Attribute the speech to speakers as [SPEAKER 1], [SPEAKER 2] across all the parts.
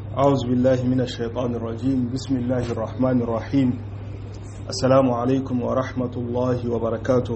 [SPEAKER 1] أعوذ بالله من الشيطان الرجيم بسم الله الرحمن الرحيم السلام عليكم ورحمة الله وبركاته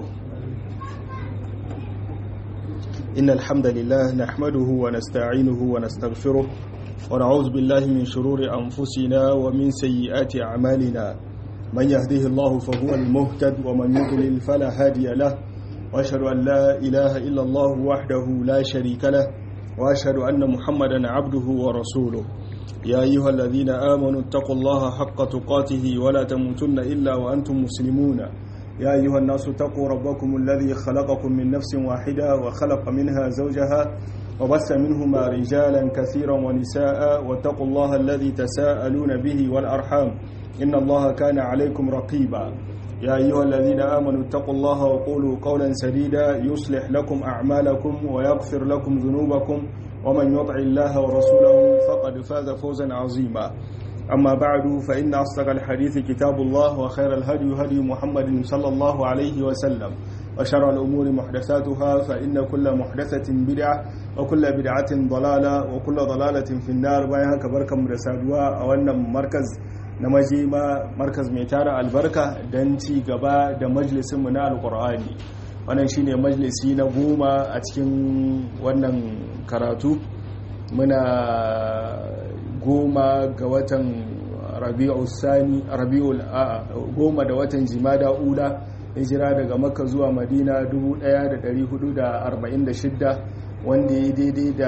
[SPEAKER 1] إن الحمد لله نحمده ونستعينه ونستغفره ونعوذ بالله من شرور أنفسنا ومن سيئات أعمالنا من يهده الله فهو المهتد ومن يضلل فلا هادي له وأشهد أن لا إله إلا الله وحده لا شريك له وأشهد أن محمدا عبده ورسوله يا أيها الذين آمنوا اتقوا الله حق تقاته ولا تموتن إلا وأنتم مسلمون يا أيها الناس اتقوا ربكم الذي خلقكم من نفس واحدة وخلق منها زوجها وبث منهما رجالا كثيرا ونساء واتقوا الله الذي تساءلون به والأرحام إن الله كان عليكم رقيبا يا أيها الذين آمنوا اتقوا الله وقولوا قولا سديدا يصلح لكم أعمالكم ويغفر لكم ذنوبكم ومن يطع الله ورسوله فقد فاز فوزا عظيما أما بعد فإن أصدق الحديث كتاب الله وخير الهدي هدي محمد صلى الله عليه وسلم وشر الأمور محدثاتها فإن كل محدثة بدعة وكل بدعة ضلالة وكل ضلالة في النار بايها كبركة مرسادوا أو أن مركز na maje ma markaz mai tara albarka don ci gaba da majalisinmu na alkur'ani wannan shine majalisi na goma a cikin wannan karatu muna goma ga watan rabi'ul sani rabi'ul goma da watan jimada ula hijira daga makka zuwa madina 1446 wanda ya daidai da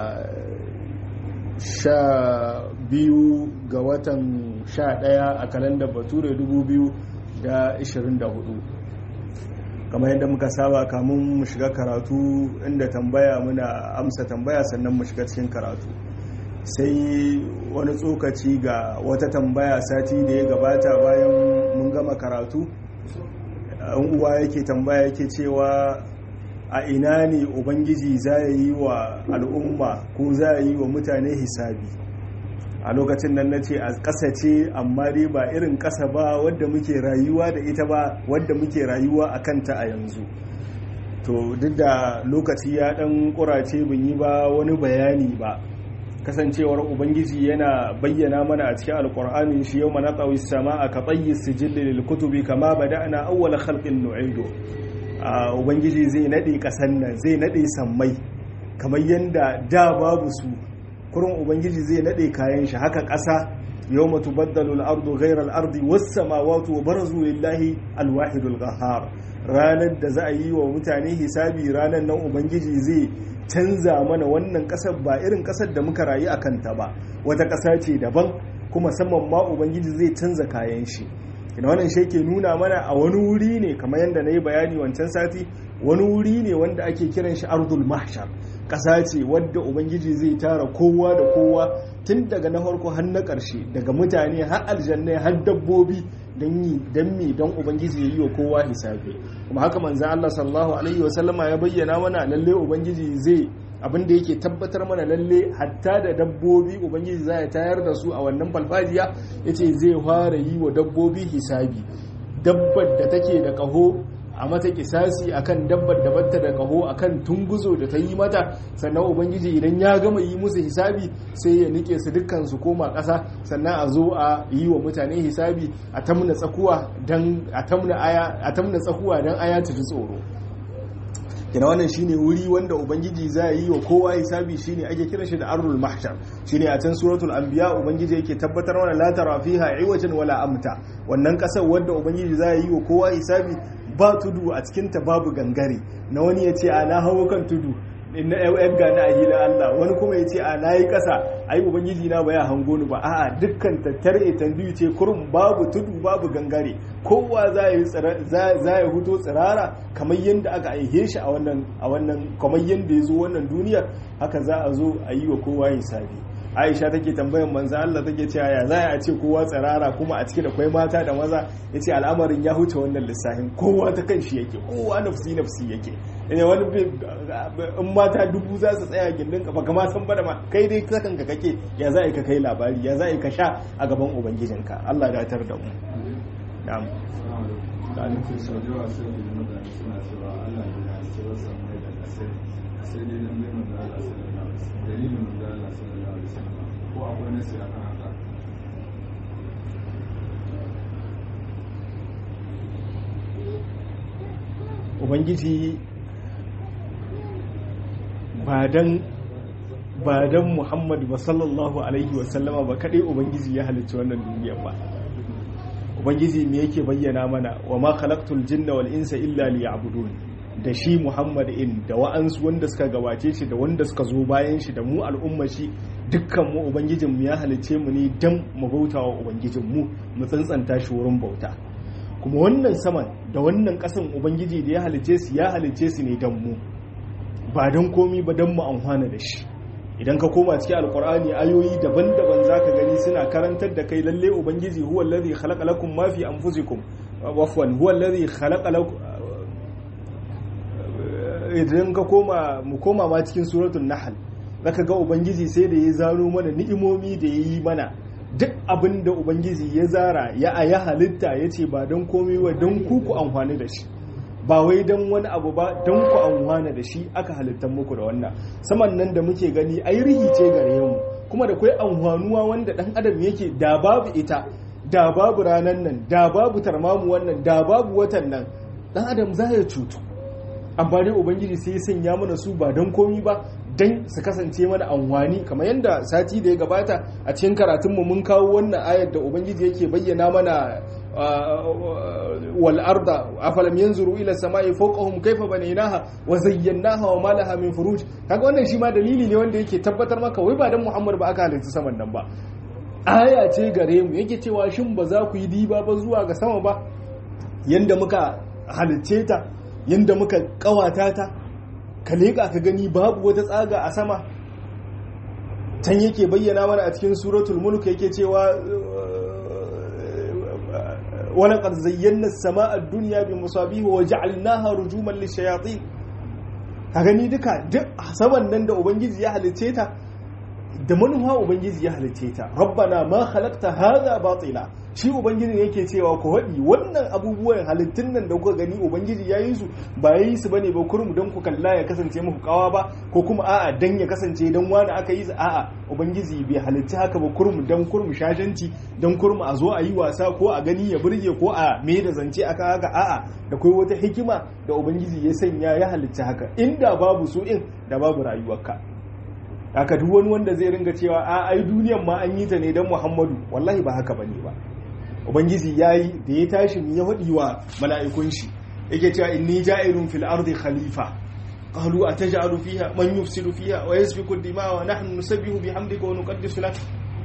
[SPEAKER 1] sha biyu ga watan sha ɗaya a kalandar bature 2024 kamar yadda muka saba kamun mu shiga karatu inda tambaya muna amsa tambaya sannan mu shiga cikin karatu sai wani tsokaci ga wata tambaya sati da ya gabata bayan mun gama karatu an uwa yake tambaya yake cewa a ina ne ubangiji za yi wa al'umma ko za yi wa mutane hisabi a lokacin nan na ce a ƙasa ce amma dai ba irin ƙasa ba wadda muke rayuwa da ita ba wadda muke rayuwa a kanta a yanzu to duk da lokaci ya ɗan ƙurace bin yi ba wani bayani ba kasancewar ubangiji yana bayyana mana a cikin alƙur'ani shi yau mana tsawi sama a kaɓayi sijilli lil kutubi kama bada ana awwala khalqin nu'idu a ubangiji zai naɗe ƙasan nan zai naɗe sammai kamar yadda da babu su kurin ubangiji zai nade kayan shi haka ƙasa yau matu baddalu al'ardu ghairar al'ardi wasu samawatu wa barazu lillahi alwahidul gahar ranar da za a yi wa mutane hisabi ranar nan ubangiji zai canza mana wannan ƙasar ba irin ƙasar da muka rayu a kanta ba wata ƙasa ce daban kuma saman ma ubangiji zai canza kayan shi ina wannan shi ke nuna mana a wani wuri ne kamar yadda na yi bayani wancan sati wani wuri ne wanda ake kiran shi ardul mahshar ƙasa ce wadda ubangiji zai tara kowa da kowa tun daga na farko har na ƙarshe daga mutane har aljannai har dabbobi don yi don mi don ubangiji ya yi wa kowa hisabi kuma haka manzo Allah sallallahu alaihi wa sallama ya bayyana mana lalle ubangiji zai abin da yake tabbatar mana lalle hatta da dabbobi ubangiji zai tayar da su a wannan falfajiya yace zai fara yi wa dabbobi hisabi dabbar da take da kaho a mata kisasi akan dabbar da batta da kaho akan tunguzo da ta yi mata sannan ubangiji idan ya gama yi musu hisabi sai ya nike su dukkan su koma ƙasa sannan a zo a yi wa mutane hisabi a tamna tsakuwa dan a tamna aya a tamna tsakuwa dan aya ta ji tsoro kina wannan shine wuri wanda ubangiji za yi wa kowa hisabi shine ake kira shi da arrul mahshar shine a can suratul anbiya ubangiji yake tabbatar mana la tara fiha iwajan wala amta wannan kasar wanda ubangiji za yi wa kowa hisabi ba tudu a cikinta babu gangare na wani ya ce a na hawo kan tudu na yan gani a hila Allah wani kuma ya ce a na yi ƙasa ai ubangiji na baya hango ni ba a'a dukkan tattar etan biyu ce kurum babu tudu babu gangare kowa za ya huto tsirara kamar yadda aka aihe shi a wannan a wannan kamar yadda ya zo wannan duniyar haka za a zo a yi wa kowa hisabi aisha take tambayan manzo Allah take cewa ya za a ce kowa tsirara kuma a cike da kwai mata da maza yace al'amarin ya huce wannan lissafin kowa ta kan shi yake kowa nafsi nafsi yake ne wani in mata dubu za su tsaya gindin kafa kama san bada ma kai dai sakan ka kake ya za ka kai labari ya za ka sha a gaban ubangijinka Allah ya tar da mu na'am
[SPEAKER 2] sai dai dan bai manzo Allah sallallahu alaihi wasallam dalilin manzo Allah sallallahu alaihi wasallam ko akwai
[SPEAKER 1] ubangiji ba dan ba dan muhammadu ba sallallahu alaihi wasallama ba kadai ubangiji ya halicci wannan duniya ba ubangiji me yake bayyana mana wa ma khalaqtul jinna wal insa illa liya'budun da shi muhammad in da wa'ansu wanda suka gabace shi da wanda suka zo bayan shi da mu al'umma shi dukkan mu ubangijin mu ya halicce mu ne dan mu bautawa ubangijin mu mu tsantsanta shi wurin bauta kuma wannan saman da wannan kasan ubangiji da ya halicce su ya halicce su ne dan mu ba dan komi ba dan mu amfana da shi idan ka koma cikin alkur'ani ayoyi daban-daban zaka gani suna karantar da kai lalle ubangiji huwa allazi khalaqa lakum ma fi anfusikum wafwan huwa allazi khalaqa lakum idan ka koma mu koma ma cikin suratul nahl zaka ga ubangiji sai da ya zaro mana ni'imomi da yayi mana duk abin da ubangiji ya zara ya aya halitta yace ba don komai ba don ku ku amfani da shi ba wai don wani abu ba don ku amfana da shi aka halittar muku da wannan saman nan da muke gani ai rihi ce gare mu kuma da kwai amfanuwa wanda dan adam yake da babu ita da babu ranan nan da babu tarmamu wannan da babu watan nan dan adam za ya cutu amma dai ubangiji sai ya sanya mana su ba don komi ba dan su kasance mana amfani kamar yadda sati da ya gabata a cikin karatunmu mun kawo wannan ayar da ubangiji yake bayyana mana والأرض أفلم ينظروا إلى السماء فوقهم كيف بنيناها وزيناها وما لها من فروج kaga wannan shi ma dalili ne wanda yake tabbatar maka wai ba dan Muhammad ba aka halitta saman nan ba aya ce gare mu yake cewa shin ba za ku yi diba ba zuwa ga sama ba yanda muka halicce ta yanda muka kawata ta ka leka ka gani babu wata tsaga a sama can yake bayyana mana a cikin suratul mulk yake cewa ولقد زينا السماء الدنيا بمصابيح وجعلناها رجوما للشياطين ka gani duka duk saman nan da ubangiji ya halice ta da manufa ubangiji ya halice ta rabbana ma khalaqta hadha batila shi ubangiji yake cewa ku haɗi wannan abubuwan halittun nan da kuka gani ubangiji ya yi su ba ya yi su bane ba kurmu don ku kalla ya kasance muku kawa ba ko kuma a'a dan ya kasance dan wani aka yi su a'a ubangiji bai halitta haka ba kurmu dan kurmu shashanci dan kurmu a zo a yi wasa ko a gani ya burge ko a me da zance aka haka a'a da kai wata hikima da ubangiji ya sanya ya halitta haka inda babu su in da babu rayuwarka haka duk wani wanda zai ringa cewa a ai duniyan ma an yi ta ne dan Muhammadu wallahi ba haka bane ba ubangiji yayi da ya tashi ya hadi wa mala'ikun shi yake cewa inni ja'irun fil ardi khalifa qalu ataj'alu fiha man yufsidu fiha wa yasfiku ad-dima'a wa nahnu nusabbihu bihamdika wa nuqaddisu lak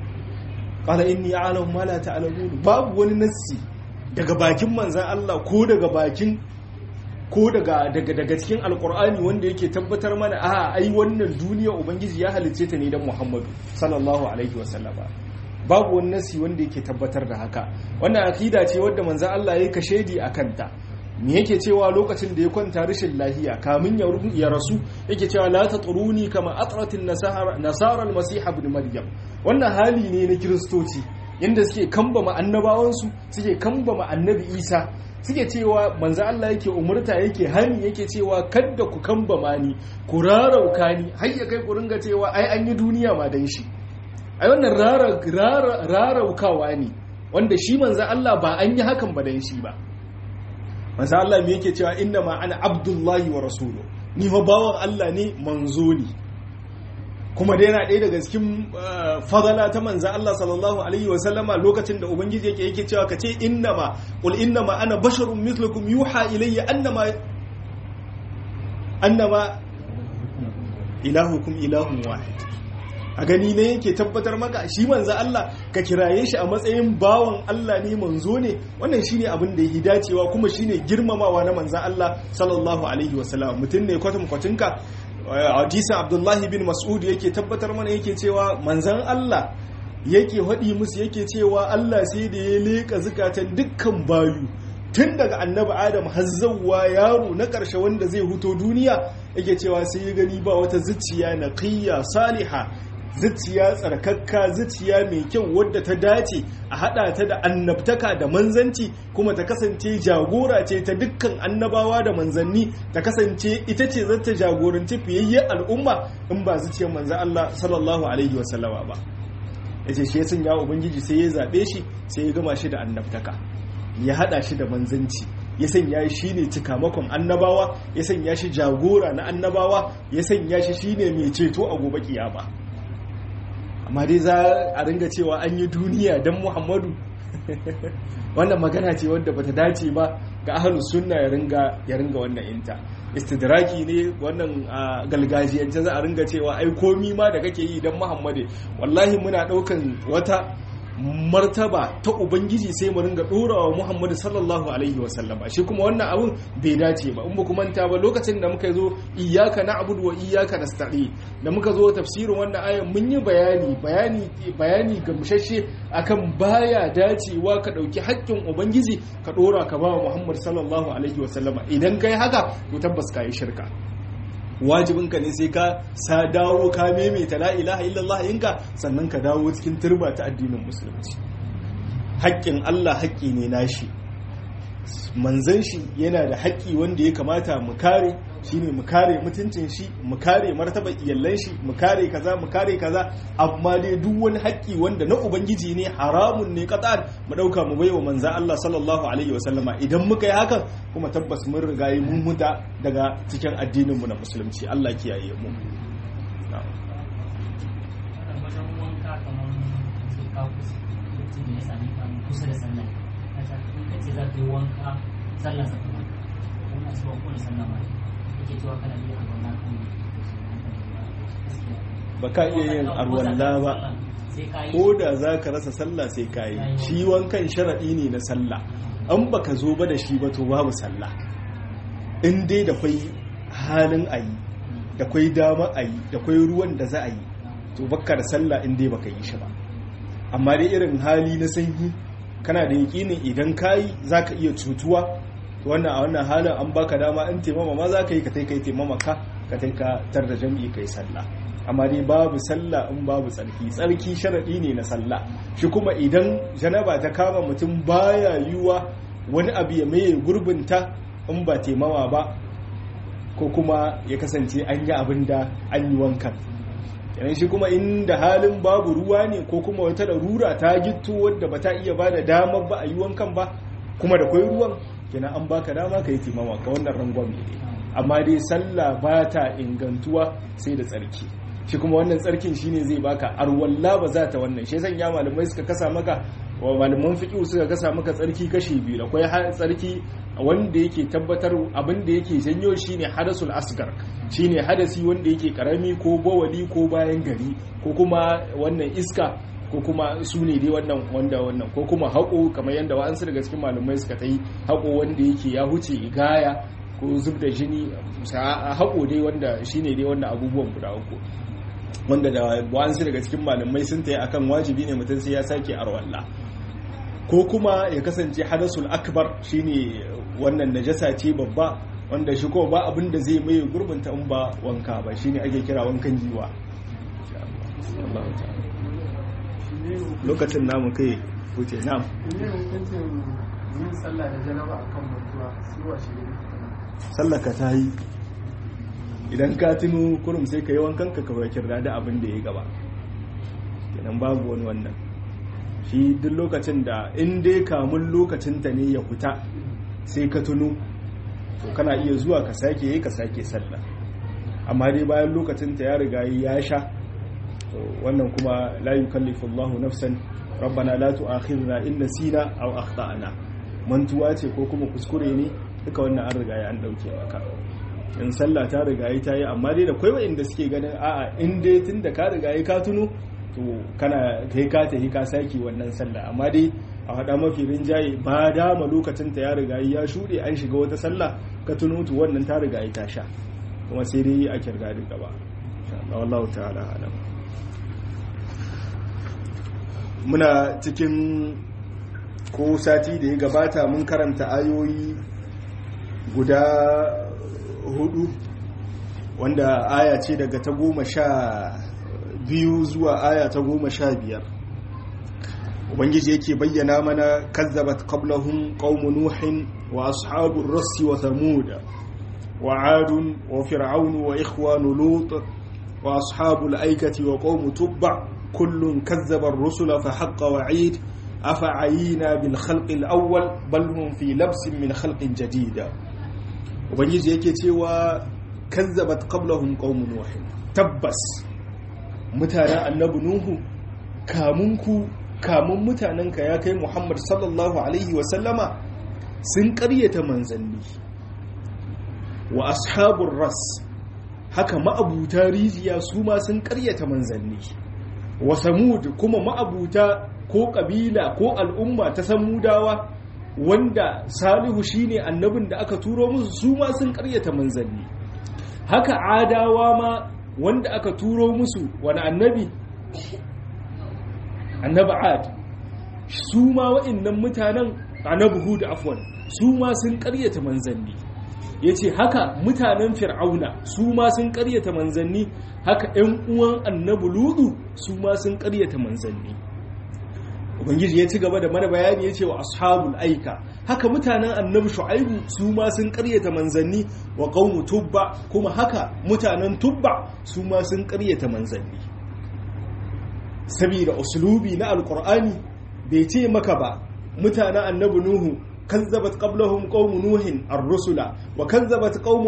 [SPEAKER 1] qala inni a'lamu ma la ta'lamun babu wani nassi daga bakin manzan Allah ko daga bakin ko daga daga daga cikin alkur'ani wanda yake tabbatar mana a ai wannan duniya ubangiji ya halicce ta ne dan Muhammadu sallallahu alaihi wasallama babu wani nasi wanda yake tabbatar da haka wannan akida ce wadda manzan Allah ya kashedi a kanta me yake cewa lokacin da ya kwanta rashin lahiya kamin ya rasu yake cewa la tatruni kama atratin nasara nasara al-masih ibn maryam wannan hali ne na kiristoci yanda suke kambama annabawansu suke kambama annabi isa suke cewa manzo Allah yake umurta yake hani yake cewa kadda ku kambama ni ku rarauka ni har ya kai ku ringa cewa ai an yi duniya ma dan shi ai wannan raraukawa ne wanda shi manzo Allah ba an yi hakan ba dan shi ba manzo Allah me yake cewa inna ma ana abdullahi wa rasulu ni fa bawan Allah ne manzo ne kuma da yana ɗaya daga cikin fadala ta manza Allah sallallahu alaihi wa sallama lokacin da ubangiji yake yake cewa kace innama qul innama ana basharun mithlukum yuha ilayya annama annama ilahukum ilahun wahid a gani ne yake tabbatar maka shi manza Allah ka kiraye shi a matsayin bawan Allah ne manzo ne wannan shine abin da yake dacewa kuma shine girmamawa na manza Allah sallallahu alaihi wa sallam mutum ne kwatam kwatinka hadisin abdullahi bin mas'ud yake tabbatar mana yake cewa manzan Allah yake haɗi musu yake cewa Allah sai da ya leƙa zukatan dukkan bayu tun daga annabi adam har zawwa yaro na ƙarshe wanda zai huto duniya yake cewa sai ya gani ba wata zuciya na qiyya saliha zuciya tsarkakka zuciya mai kyau wadda ta dace a hada ta da annabtaka da manzanci kuma ta kasance jagora ce ta dukkan annabawa da manzanni ta kasance ita ce zata jagoranci fiyayyen al'umma in ba zuciyar manzan Allah sallallahu alaihi wasallama ba yace shi ya sanya ubangiji sai ya zabe shi sai ya gama shi da annabtaka ya hada shi da manzanci ya sanya shi ne cikamakon annabawa ya sanya shi jagora na annabawa ya sanya shi shine mai ceto a gobe kiyama amma dai za a ringa cewa an yi duniya don muhammadu wannan magana ce wadda bata dace ba ga ahlus sunna ya ringa ya ringa wannan inta istidraki ne wannan galgajiyance za a ringa cewa ai komi ma da kake yi don muhammadu wallahi muna daukan wata martaba ta ubangiji sai mu ringa dorawa muhammadu sallallahu alaihi wasallama shi kuma wannan abun bai dace ba in ba ku manta ba lokacin da muka zo iyyaka na'budu wa iyyaka nasta'in da muka zo tafsirin wannan ayan mun yi bayani bayani bayani gamshashe akan baya dacewa ka dauki haƙƙin ubangiji ka dora ka ba muhammadu sallallahu alaihi wasallama idan kai haka to tabbas ka yi shirka wajibinka ne sai ka sa dawo ka maimaita la ilaha illallah yinka sannan ka dawo cikin turba ta addinin musulunci haƙƙin Allah haƙƙi ne nashi manzan shi yana da haƙƙi wanda ya kamata mu kare shine mu kare mutuncin shi mu kare martabar iyallan shi mu kare kaza mu kare kaza amma dai duk wani haƙƙi wanda na ubangiji ne haramun ne qatan mu dauka mu baiwa manzan Allah sallallahu alaihi wasallama idan muka yi hakan kuma tabbas mun riga yi mun muta daga cikin addinin mu na musulunci Allah kiyaye mu
[SPEAKER 2] kusa da sallah ka ce za ka yi wanka sallah sa kuma kuma a cewa kowane sallah ma kake cewa kana iya arwala kan
[SPEAKER 1] ba ka iya yin arwalla ba ko da za ka rasa sallah sai ka yi shi wankan sharaɗi ne na sallah an ba ka zo ba da shi ba to babu sallah in dai da kwai halin a yi da kwai dama a yi da kwai ruwan da za a yi to bakka da sallah in dai baka yi shi ba amma dai irin hali na sanyi kana da yakinin idan kayi za ka iya cutuwa wannan a wannan halin an baka dama in taimama ma za ka yi ka tai kai taimama ka ka tai ka tar da jam'i kai sallah amma dai babu sallah in babu tsarki tsarki sharadi ne na sallah shi kuma idan janaba ta kama mutum baya yiwa wani abu ya maye gurbinta in ba taimama ba ko kuma ya kasance an yi abin da an yi wankan yanayin shi kuma inda halin babu ruwa ne ko kuma wata larura ta gitto wadda ba ta iya ba da damar ba a yi wankan ba kuma da kwai ruwan kenan an baka dama ka yi timama ka wannan rangon ne amma dai sallah ba ta ingantuwa sai da tsarki shi kuma wannan tsarkin shine zai baka arwalla ba za ta wannan shi zan ya malamai suka kasa maka wa malaman fiqh suka kasa maka tsarki kashi biyu akwai tsarki wanda yake tabbatar abin da yake janyo shine hadasul asgar shine hadasi wanda yake karami ko bawali ko bayan gari ko kuma wannan iska ko kuma su ne dai wannan wanda wannan ko kuma haƙo kamar yadda wa'ansu daga cikin malamai suka ta yi haƙo wanda yake ya huce igaya ko zub da jini haƙo dai wanda shine dai wannan abubuwan guda uku wanda da wa'ansu daga cikin malamai sun ta yi akan wajibi ne mutum sai ya sake arwalla ko kuma ya kasance hadasul akbar shine wannan najasa ce babba wanda shi kuma ba abin da zai mai gurbinta in ba wanka ba shine ake kira wankan jiwa lokacin namu kai wuce nam sallaka ta yi idan ka tuno kurum sai ka yi wankan ka kawai kirda da abin da ya gaba kenan babu wani wannan shi duk lokacin da in dai kamun lokacin ta ne ya fita sai ka tuno to kana iya zuwa ka sake yi ka sake sallah amma dai bayan lokacin ta ya riga ya sha wannan kuma la yukallifu Allahu nafsan rabbana la tu'akhidna in nasina aw akhtana mantuwa ce ko kuma kuskure ne duka wannan an riga ya an dauke maka in sallah ta riga yi ta yi amma dai da kwai wa'inda suke ganin a'a in dai tunda ka riga yi ka tuno to kana kai ka tafi ka saki wannan sallah amma dai a haɗa mafi rinjaye ba dama lokacin ta ya riga ya shuɗe an shiga wata sallah ka tuno to wannan ta riga ta sha kuma sai dai a kirga da gaba wallahu ta'ala alam muna cikin ko sati da ya gabata mun karanta ayoyi guda hudu wanda aya ce daga ta goma sha biyu zuwa aya ta goma sha biyar ubangiji yake bayyana mana kazzabat qablahum qaumu nuhin wa ashabur rassi wa thamud wa adun wa fir'aun wa ikhwanu lut wa ashabul aikati wa qaumu tubba kullun kazzaba ar-rusula fa haqqa wa'id afa'ayina bil khalqi al-awwal bal hum fi labsin min khalqin jadida ubangiji yake cewa kazzabat qablahum qaumun nuh tabbas mutanen annabi nuhu kamunku kamun mutanenka ya kai muhammad sallallahu alaihi wasallama sun karyata manzanni wa ashabun ras haka ma'abuta rijiya su ma sun karyata manzanni wa samud kuma ma'abuta ko kabila ko al'umma ta samudawa wanda salihu shine annabin da aka turo musu su ma sun karyata manzanni haka adawa ma wanda aka turo musu wani annabi annabi ad su ma wa'annan mutanen annabi hud afwan su ma sun karyata manzanni yace haka mutanen fir'auna su ma sun karyata manzanni haka ƴan uwan annabi ludu su ma sun karyata manzanni ubangiji ya ci gaba da mana bayani yace wa ashabul aika haka mutanen annabi shu'aibu su ma sun karyata manzanni wa qaumu tubba kuma haka mutanen tubba su ma sun karyata manzanni saboda uslubi na alqur'ani bai ce maka ba mutanen annabi nuhu kazzabat qablahum qaumu nuhin ar-rusula wa kazzabat qaumu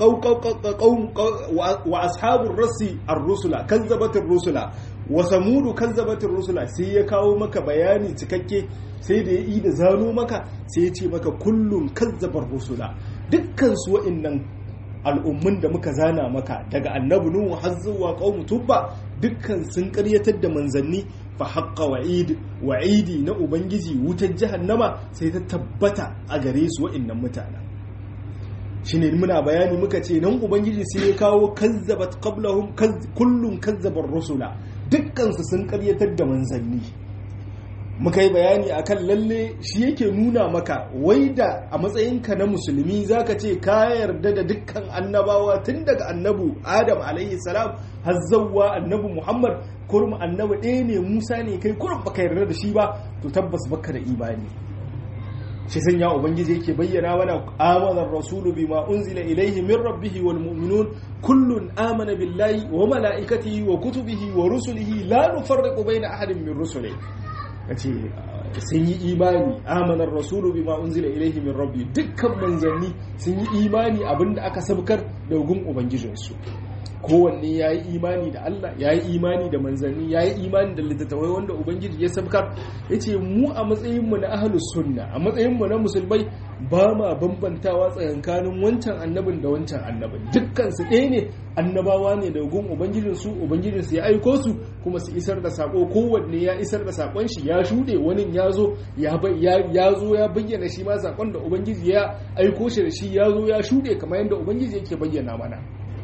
[SPEAKER 1] qaum wa ashabur rasi ar-rusula kazzabat ar-rusula wa samudu kazzabat ar-rusula sai ya kawo maka bayani cikakke sai da ya yi da zano maka sai ya ce maka kullum kazzabar rusula dukkan su wa'annan al'ummun da muka zana maka daga annabi nuhu har zuwa qaumu tubba dukkan sun karyatar da manzanni fa haqqa wa'id wa'idi na ubangiji wutar jahannama sai ta tabbata a gare su wa'annan mutanen shine muna bayani muka ce nan ubangiji sai ya kawo kazzabat qablahum kullum kazzabar rusula dukkan su sun karyatar da manzanni muka yi bayani akan lalle shi yake nuna maka wai da a matsayinka na musulmi zaka ce ka yarda da dukkan annabawa tun daga annabu adam alaihi salam har zawwa annabi muhammad kurum annabi ɗaya ne musa ne kai kurum baka yarda da shi ba to tabbas baka da imani shi san ya ubangiji yake bayyana mana amana rasulu bima unzila ilaihi min rabbihi wal mu'minun kullun amana billahi wa malaikatihi wa kutubihi wa rusulihi la nufarriqu baina ahadin min rusulihi kace sun yi imani amanar rasulu bima unzila ilaihi min rabbi dukkan manzanni sun yi imani abinda aka sabkar da gun ubangijinsu kowanne ya yi imani da Allah ya yi imani da manzanni ya yi imani da littattafai wanda ubangiji ya sabkar ya ce mu a matsayinmu na ahalus sunna a matsayinmu na musulmai ba ma bambantawa tsakankanin wancan annabin da wancan annabin dukkan su ɗaya ne annabawa ne da gun ubangijinsu ubangijinsu ya aiko su kuma su isar da sako kowanne ya isar da sakon shi ya shuɗe wani ya zo ya zo ya bayyana shi ma sakon da ubangiji ya aiko shi da shi ya zo ya shuɗe kamar yadda ubangiji yake bayyana mana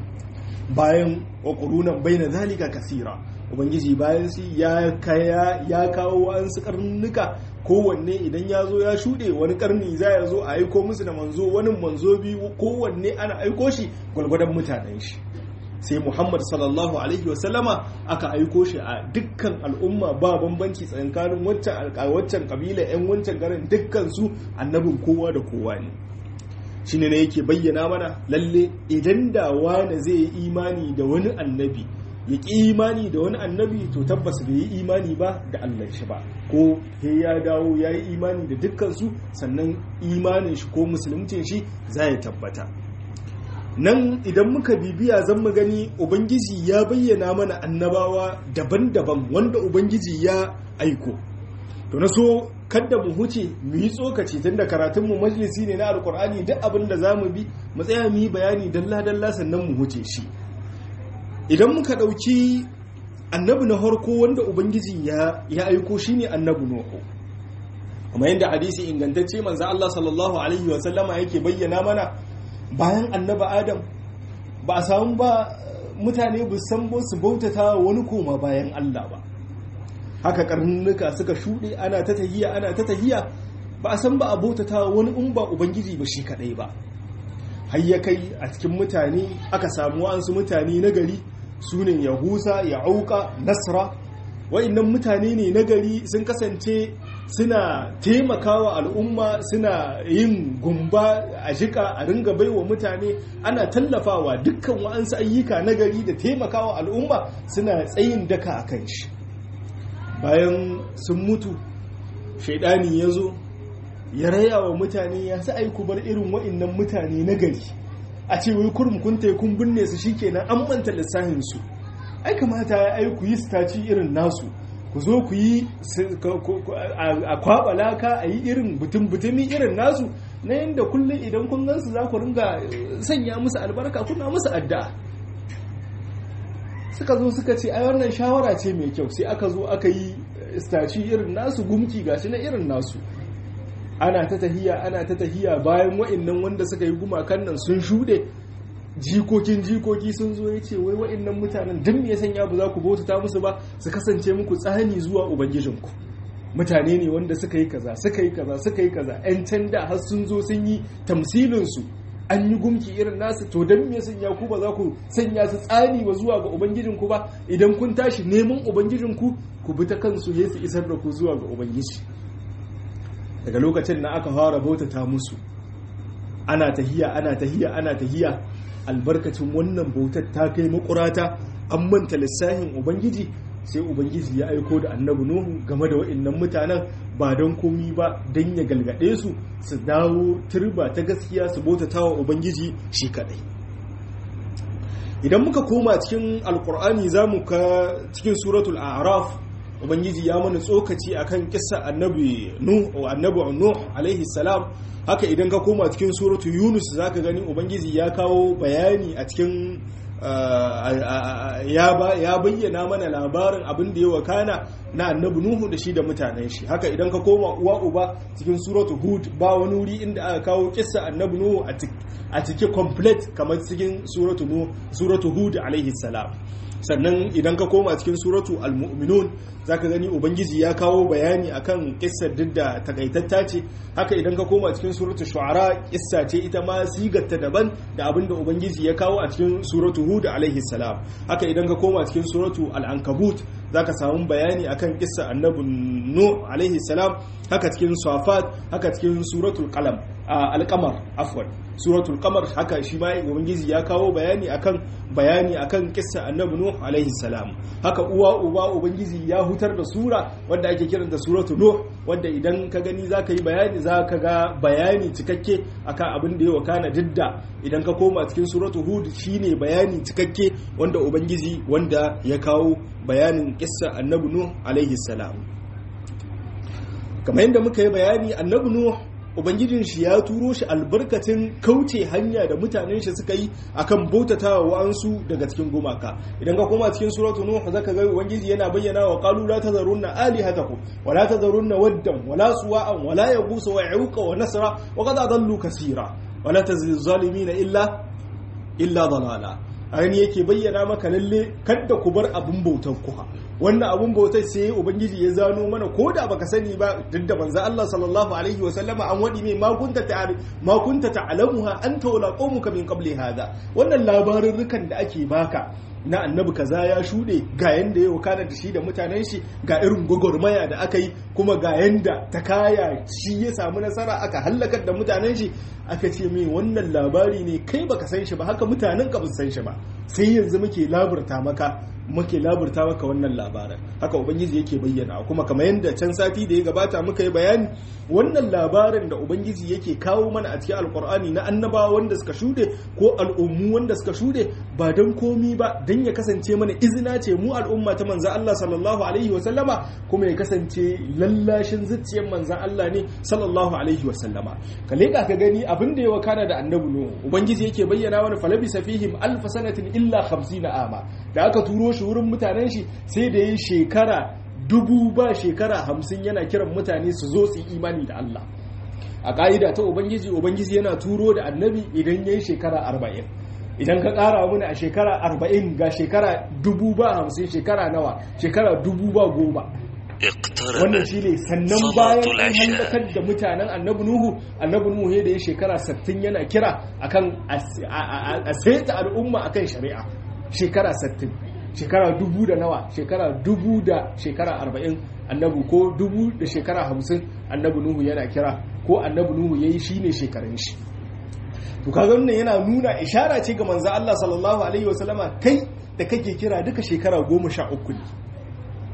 [SPEAKER 1] bayan ƙwaƙurunan bai na zalika kasira ubangiji bayan su ya kaya ya kawo wa'ansu karnuka kowanne idan ya zo ya shuɗe wani karni za ya zo a aiko musu da manzo wani manzo biyu kowanne ana aiko shi gwalgwadon mutanen shi sai muhammad sallallahu alaihi wasallama aka aiko shi a dukkan al'umma ba bambanci tsakanin waccan kabila 'yan wancan garin dukkan su annabin kowa da kowa ne shine ne yake bayyana mana lalle idan da wani zai yi imani da wani annabi ya ƙi imani da wani annabi to tabbas bai yi imani ba da Allah shi ba ko he ya dawo ya yi imani da dukkansu sannan imanin shi ko musulmcin shi za ya tabbata nan idan muka bibiya zan mu gani ubangiji ya bayyana mana annabawa daban-daban wanda ubangiji ya aiko to na so kadda mu huce mu yi tsokaci tun da karatunmu majalisi ne na alkur'ani duk abin da za mu bi mu tsaya mu yi bayani dalla-dalla sannan mu huce shi idan muka ɗauki annabi na harko wanda ubangiji ya aiko shi ne annabi nuhu kuma yadda hadisi ingantacce manzo Allah sallallahu alaihi wa sallama yake bayyana mana bayan annabi adam ba a samu ba mutane bu san su bautata wani koma bayan Allah ba haka karnuka suka shuɗe ana ta tahiya ana ta tahiya ba a san ba a bautata wani in ba ubangiji ba shi kadai ba har ya kai a cikin mutane aka samu wa'ansu mutane na gari su ne yahusa ya'uka nasra wa'annan mutane ne na gari sun kasance suna taimakawa al'umma suna yin gumba a jika a ringa baiwa mutane ana tallafawa dukkan wa'ansu ayyuka na gari da taimakawa al'umma suna tsayin daka a kan shi bayan sun mutu shaidani ya zo ya raya wa mutane ya sa aiku bar irin wa'innan mutane na gari a ce wai kurum kun kun binne su shikenan an manta lissafin su ai kamata ya ai ku yi staci irin nasu ku zo ku yi a kwaba laka a yi irin butun butumi irin nasu na yadda kullum idan kun gansu za ku ringa sanya musu albarka kuna musu addu'a suka zo suka ce ai wannan shawara ce mai kyau sai aka zo aka yi staci irin nasu gumki gashi na irin nasu ana ta tahiya ana ta tahiya bayan wa'annan wanda suka yi gumakan nan sun shuɗe jikokin jikoki sun zo ya ce wai wa'annan mutanen duk me ya sanya ba za ku bautata musu ba su kasance muku tsani zuwa ubangijinku mutane ne wanda suka yi kaza suka yi kaza suka yi kaza yan canda har sun zo sun yi tamsilin su an yi gumki irin nasu to dan me sanya ku ba za ku sanya su tsani ba zuwa ga ubangijinku ba idan kun tashi neman ubangijinku ku bi ta kansu ya su isar da ku zuwa ga ubangiji daga lokacin na aka fara bautata musu ana tahiya ana tahiya ana tahiya albarkacin wannan bautar ta kai makurata an manta lissahin ubangiji sai ubangiji ya aiko da annabi nuhu game da wa'annan mutanen ba don komi ba don ya galgade su su dawo turba ta gaskiya su bautata wa ubangiji shi kadai idan muka koma cikin alkur'ani za mu ka cikin suratul a'raf ubangiji ya mana tsokaci akan kissa annabi nuh annabi nuh alaihi salam haka idan ka koma cikin suratu yunus zaka gani ubangiji ya kawo bayani a cikin ya bayyana mana labarin abin da ya wakana na annabi nuhu da shi da mutanen shi haka idan ka koma uwa uba cikin suratu hud ba wani wuri inda aka kawo kissa annabi nuhu a cikin complete kamar cikin suratu hud alaihi salam sannan idan ka koma cikin suratu al-mu'minun zaka gani ubangiji ya kawo bayani akan kissar duk da takaitatta ce haka idan ka koma cikin suratu shu'ara kissa ce ita ma sigarta daban da abin da ubangiji ya kawo a cikin suratu hud alaihi salam haka idan ka koma cikin suratu al-ankabut zaka samu bayani akan kissa annabi nu alaihi salam haka cikin safat haka cikin suratul qalam al-qamar afwan suratul qamar haka shi ma ubangiji ya kawo bayani akan bayani akan kissa annabi nuh alaihi salam haka uwa uba ubangiji ya hutar da sura wanda ake kiranta suratul nuh wanda idan ka gani zaka yi bayani zaka ga bayani cikakke akan abin da ya wakana didda idan ka koma cikin suratul hud shine bayani cikakke wanda ubangiji wanda ya kawo bayanin kissa annabi nuh alaihi salam kamar yadda muka yi bayani annabi nuh ubangijin shi ya turo shi albarkacin kauce hanya da mutanen shi suka yi akan bautatawa wa'ansu daga cikin gumaka idan ka koma cikin suratul nuh zaka ga ubangiji yana bayyana wa qalu la tazarunna alihatakum wa la tazarunna waddan wa la suwa'an wa la yaghus wa ya'uqa wa nasra wa qad adallu kaseera wa la tazil zalimina illa illa dalala ainihin yake bayyana maka lalle kadda ku bar abin bautar ku wannan abun bautar sai ubangiji ya zano mana ko da baka sani ba duk da manzo Allah sallallahu alaihi wa sallama an wadi mai makunta ta makunta ta'lamuha anta wala qaumuka min qabli hada wannan labarin rukan da ake baka na annabi kaza ya shuɗe ga yanda ya wakana da shi da mutanen shi ga irin gwagwarmaya da aka yi kuma ga yanda ta kaya shi ya samu nasara aka hallakar da mutanen shi aka ce mai wannan labari ne kai baka san shi ba haka mutanen ka ba san shi ba sai yanzu muke laburta maka muke laburta maka wannan labarin haka ubangiji yake bayyana kuma kamar yadda can sati da ya gabata muka yi bayani wannan labarin da ubangiji yake kawo mana a cikin alkur'ani na annabawa wanda suka shuɗe ko al'ummu wanda suka shuɗe ba don komi ba don ya kasance mana izina ce mu al'umma ta manzan Allah sallallahu alaihi wasallama kuma ya kasance lallashin zuciyar manzan Allah ne sallallahu alaihi wasallama ka leƙa ka gani abin da ya wakana da annabi nuhu ubangiji yake bayyana wani falabisa fihim alfa sanatin illa 50 ama da aka turo shi wurin mutanen shi sai da yi shekara dubu ba shekara hamsin yana kiran mutane su zo su yi imani da Allah a ƙa'ida ta ubangiji ubangiji yana turo da annabi idan ya yi shekara arba'in idan ka ƙara muna a shekara arba'in ga shekara dubu ba hamsin shekara nawa shekara dubu ba goma wannan shi ne sannan bayan an hallakar da mutanen annabi nuhu annabi nuhu da ya shekara sattin yana kira akan a saita al'umma akan shari'a shekara sattin shekara dubu da nawa shekara dubu da shekara arba'in annabu ko dubu da shekara hamsin annabi nuhu yana kira ko annabi nuhu ya yi shi ne shekarun shi to kaga wannan yana nuna ishara ce ga manzo Allah sallallahu alaihi wasallama kai da kake kira duka shekara goma sha uku ne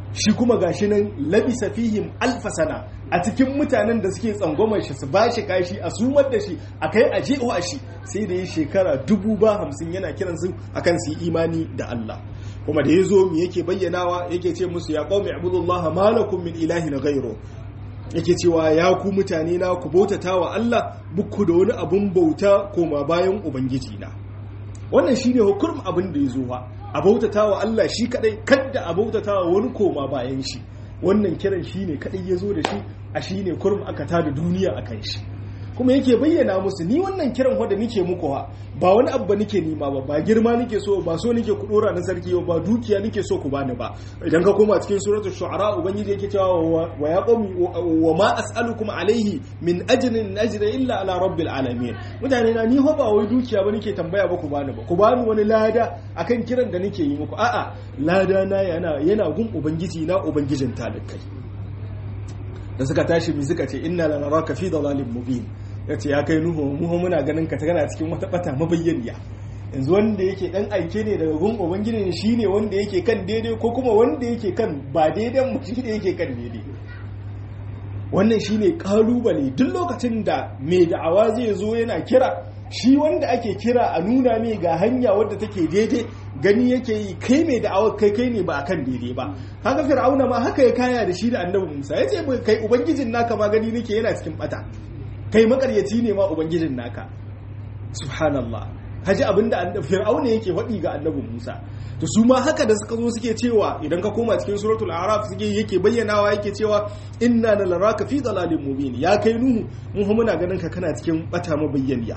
[SPEAKER 1] shi kuma gashi nan labisa fihim alfasana a cikin mutanen da suke tsangwamar shi su ba shi kashi a sumar da shi a kai a jewa shi sai da ya shekara dubu ba hamsin yana kiransu akan su yi imani da Allah kuma da ya zo mu yake bayyanawa yake ce musu ya qaumi ibudullah ma lakum min ilahin ghayru yake cewa ya ku mutane na ku bautata wa Allah buku da wani abun bauta koma bayan ubangiji na wannan shine hukurin abin da ya zo ba a bautata wa Allah shi kadai kadda a bautata wa wani koma bayan shi wannan kiran shine kadai ya zo da shi a shine kurum aka tada duniya akan shi kuma yake bayyana musu ni wannan kiran wanda nike muku ha ba wani abu nike nima ba ba girma nike so ba so nike ku dora na sarki ba dukiya nike so ku bani ba idan ka koma cikin suratul shu'ara ubangiji yake cewa wa ya qawmi wa ma as'alukum alaihi min ajrin ajra illa ala rabbil alamin mutane na ni ho ba wai dukiya ba nike tambaya ba ku bani ba ku bani wani lada akan kiran da nike yi muku a'a lada na yana yana gun ubangiji na ubangijin talikai da suka tashi mi suka ce inna lanaraka fi dalalin mubin ya ce ya kai nuhu muhu muna ganin ka tana cikin wata bata mabayyaniya yanzu wanda yake dan aike ne daga gun ubangiji ne shine wanda yake kan daidai ko kuma wanda yake kan ba daidan mu shine yake kan daidai wannan shine kalubale duk lokacin da mai da'awa zai zo yana kira shi wanda ake kira a nuna mai ga hanya wadda take daidai gani yake yi kai mai da'awar kai kai ne ba akan daidai ba haka fir'auna ma haka ya kaya da shi da annabi Musa ya ce kai ubangijin naka ma gani nake yana cikin bata kai makaryaci ne ma ubangijin naka subhanallah haji abinda fir'auna yake faɗi ga annabi Musa to su ma haka da suka zo suke cewa idan ka koma cikin suratul araf suke yake bayyanawa yake cewa inna laraka fi dalalin mubin ya kai nuhu mun muna ganin ka kana cikin bata mabayyaniya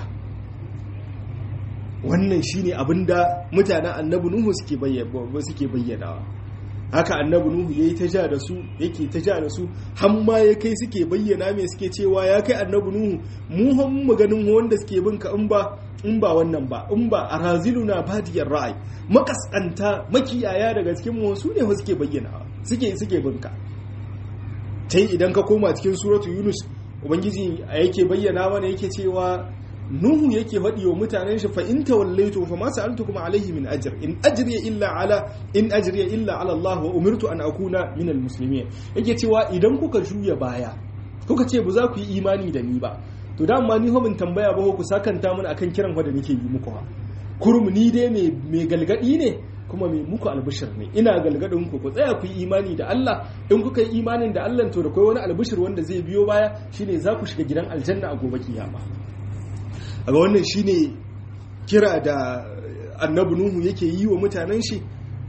[SPEAKER 1] wannan shine abinda mutanen annabi nuhu suke bayyana suke bayyanawa haka annabi nuhu yayi ta ja da su yake ta ja da su har ma ya kai suke bayyana me suke cewa ya kai annabi nuhu mu han mu ganin wanda suke bin ka in ba in ba wannan ba in ba araziluna badiyar ra'ayi makaskanta makiyaya daga cikin mu su ne suke bayyana suke suke bin ka tai idan ka koma cikin suratu yunus ubangiji yake bayyana mana yake cewa nuhu yake faɗi wa mutanen shi fa in tawallaitu fa ma sa'altukum alayhi min ajr in ajriya illa ala in ajriya illa ala Allah wa umirtu an akuna min almuslimin yake cewa idan kuka juya baya kuka ce ba za ku yi imani da ni ba to da amma ni ho bin tambaya ba ku sakanta mun akan kiran fa da nake yi muku ha kurum ni dai me me galgadi ne kuma mai muku albishir ne ina galgadin ku ku tsaya ku yi imani da Allah in kuka yi imanin da Allah to da kai wani albishir wanda zai biyo baya shine za ku shiga gidan aljanna a gobe kiyama a wannan shine kira da annabi nuhu yake yi wa mutanen shi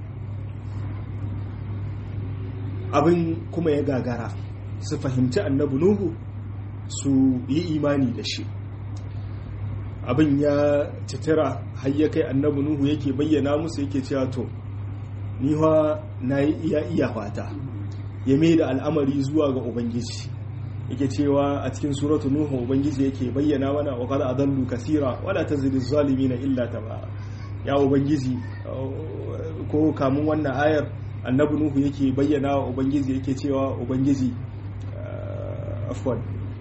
[SPEAKER 1] abin kuma ya gagara su fahimci annabi nuhu su yi imani da shi abin ya citira har ya kai annabi nuhu yake bayyana musu yake cewa to niwa na yi iya iya fata ya mai da al'amari zuwa ga ubangiji yake cewa a cikin suratu nuhu ubangiji yake bayyana mana wa qad adallu kaseera wala tazidu zalimina illa tabara ya ubangiji ko kamun wannan ayar annabi nuhu yake bayyana wa ubangiji yake cewa ubangiji afwan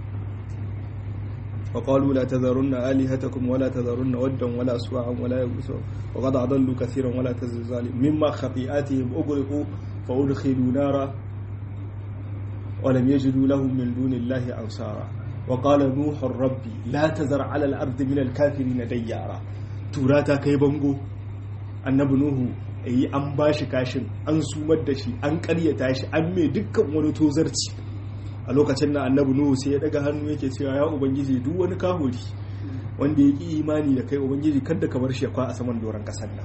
[SPEAKER 1] وقالوا لا تذرن آلهتكم ولا تذرن ودا ولا سواعا ولا يغوث وقد أضلوا كثيرا ولا تزد ظالم مما خطيئاتهم أغرقوا فأدخلوا نارا ولم يجدوا لهم من دون الله أنصارا وقال نوح ربي لا تذر على الأرض من الكافرين ديارا توراتا كي بنغو annabi nuhu yi an ba shi kashin an sumar da shi an karyata shi an mai dukkan wani tozarci a lokacin da annabi nuhu sai ya daga hannu yake cewa ya ubangiji duk wani kahuri wanda ya ki imani da kai ubangiji kada ka bar shi ya kwa a saman doron kasar nan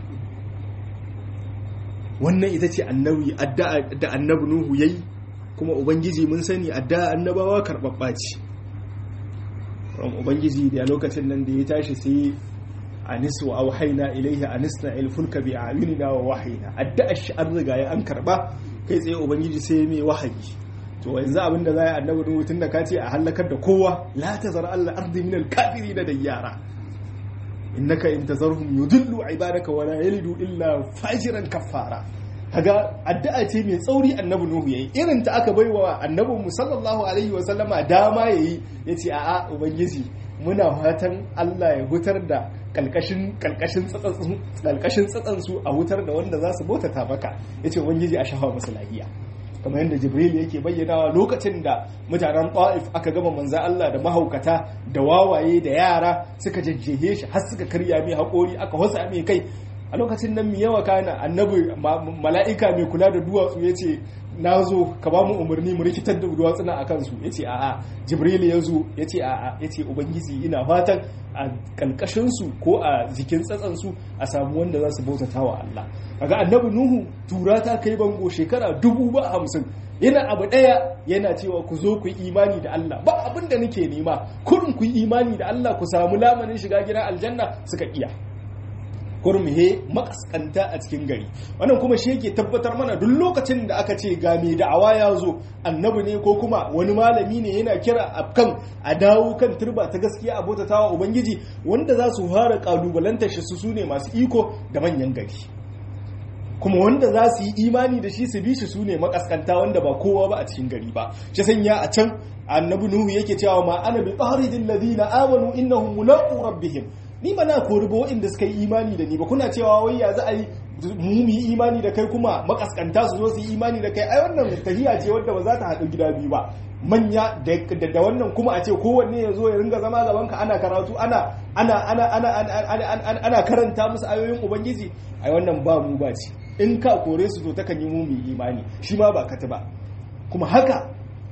[SPEAKER 1] wannan ita ce annabi addu'a da annabi nuhu yayi kuma ubangiji mun sani addu'a annabawa karɓaɓɓa ce ubangiji da lokacin nan da ya tashi sai anis wa auhaina ilaihi anisna ilfulka bi ayunina wa wahayina addu'a shi an riga ya an karba kai tsaye ubangiji sai mai wahayi to yanzu abin da zai annabi nuhu tun da ka ce a halakar da kowa la tazar alla ardi min al da dayyara innaka in tazarhum yudillu ibadaka wa la yalidu illa fajiran kaffara kaga addu'a ce mai tsauri annabi nuhu yayi irin ta aka baiwa annabin mu sallallahu alaihi wa sallama dama yayi yace a'a ubangiji muna fatan Allah ya hutar da kalkashin kalkashin tsatsan su a hutar da wanda za su bautata maka yace ubangiji a shafa musu lahiya kamar yadda jibril yake bayyanawa lokacin da mutanen ta'if aka gama manzan Allah da mahaukata da wawaye da yara suka jajjehe shi har suka karya mai haƙori aka wasa mai kai a lokacin nan mai yawa kana annabi mala'ika mai kula da duwatsu ya ce na zo ka ba mu umarni mu rikitar da duwatsuna a kansu ya ce a'a jibril ya zo ya ce a'a ya ce ubangiji ina fatan a kalkashinsu ko a jikin tsatsansu a samu wanda za su bautata wa Allah kaga annabi nuhu tura ta kai bango shekara dubu ba hamsin yana abu ɗaya yana cewa ku zo ku yi imani da Allah ba abin da nake nema kurin ku yi imani da Allah ku samu lamanin shiga gidan aljanna suka iya kurmihe makaskanta a cikin gari wannan kuma shi yake tabbatar mana duk lokacin da aka ce ga mai da'awa ya zo annabi ne ko kuma wani malami ne yana kira a kan a dawo kan turba ta gaskiya a bautatawa ubangiji wanda za su fara kalubalantar shi su ne masu iko da manyan gari kuma wanda za su yi imani da shi su bi shi su ne makaskanta wanda ba kowa ba a cikin gari ba shi sanya a can annabi nuhu yake cewa ma ana bi qaridil ladina amanu innahum mulaqu rabbihim ni ba na kori ba waɗanda suka yi imani da ni ba kuna cewa wai ya za a yi mu yi imani da kai kuma makaskanta su zo su yi imani da kai ai wannan tahiya ce wadda ba za ta haɗu gida biyu ba manya da wannan kuma a ce kowanne ya zo ya ringa zama gaban ka ana karatu ana ana ana ana ana karanta musu ayoyin ubangiji ai wannan ba mu ba ce in ka kore su to takan yi mu mu imani shi ma ba kata ba kuma haka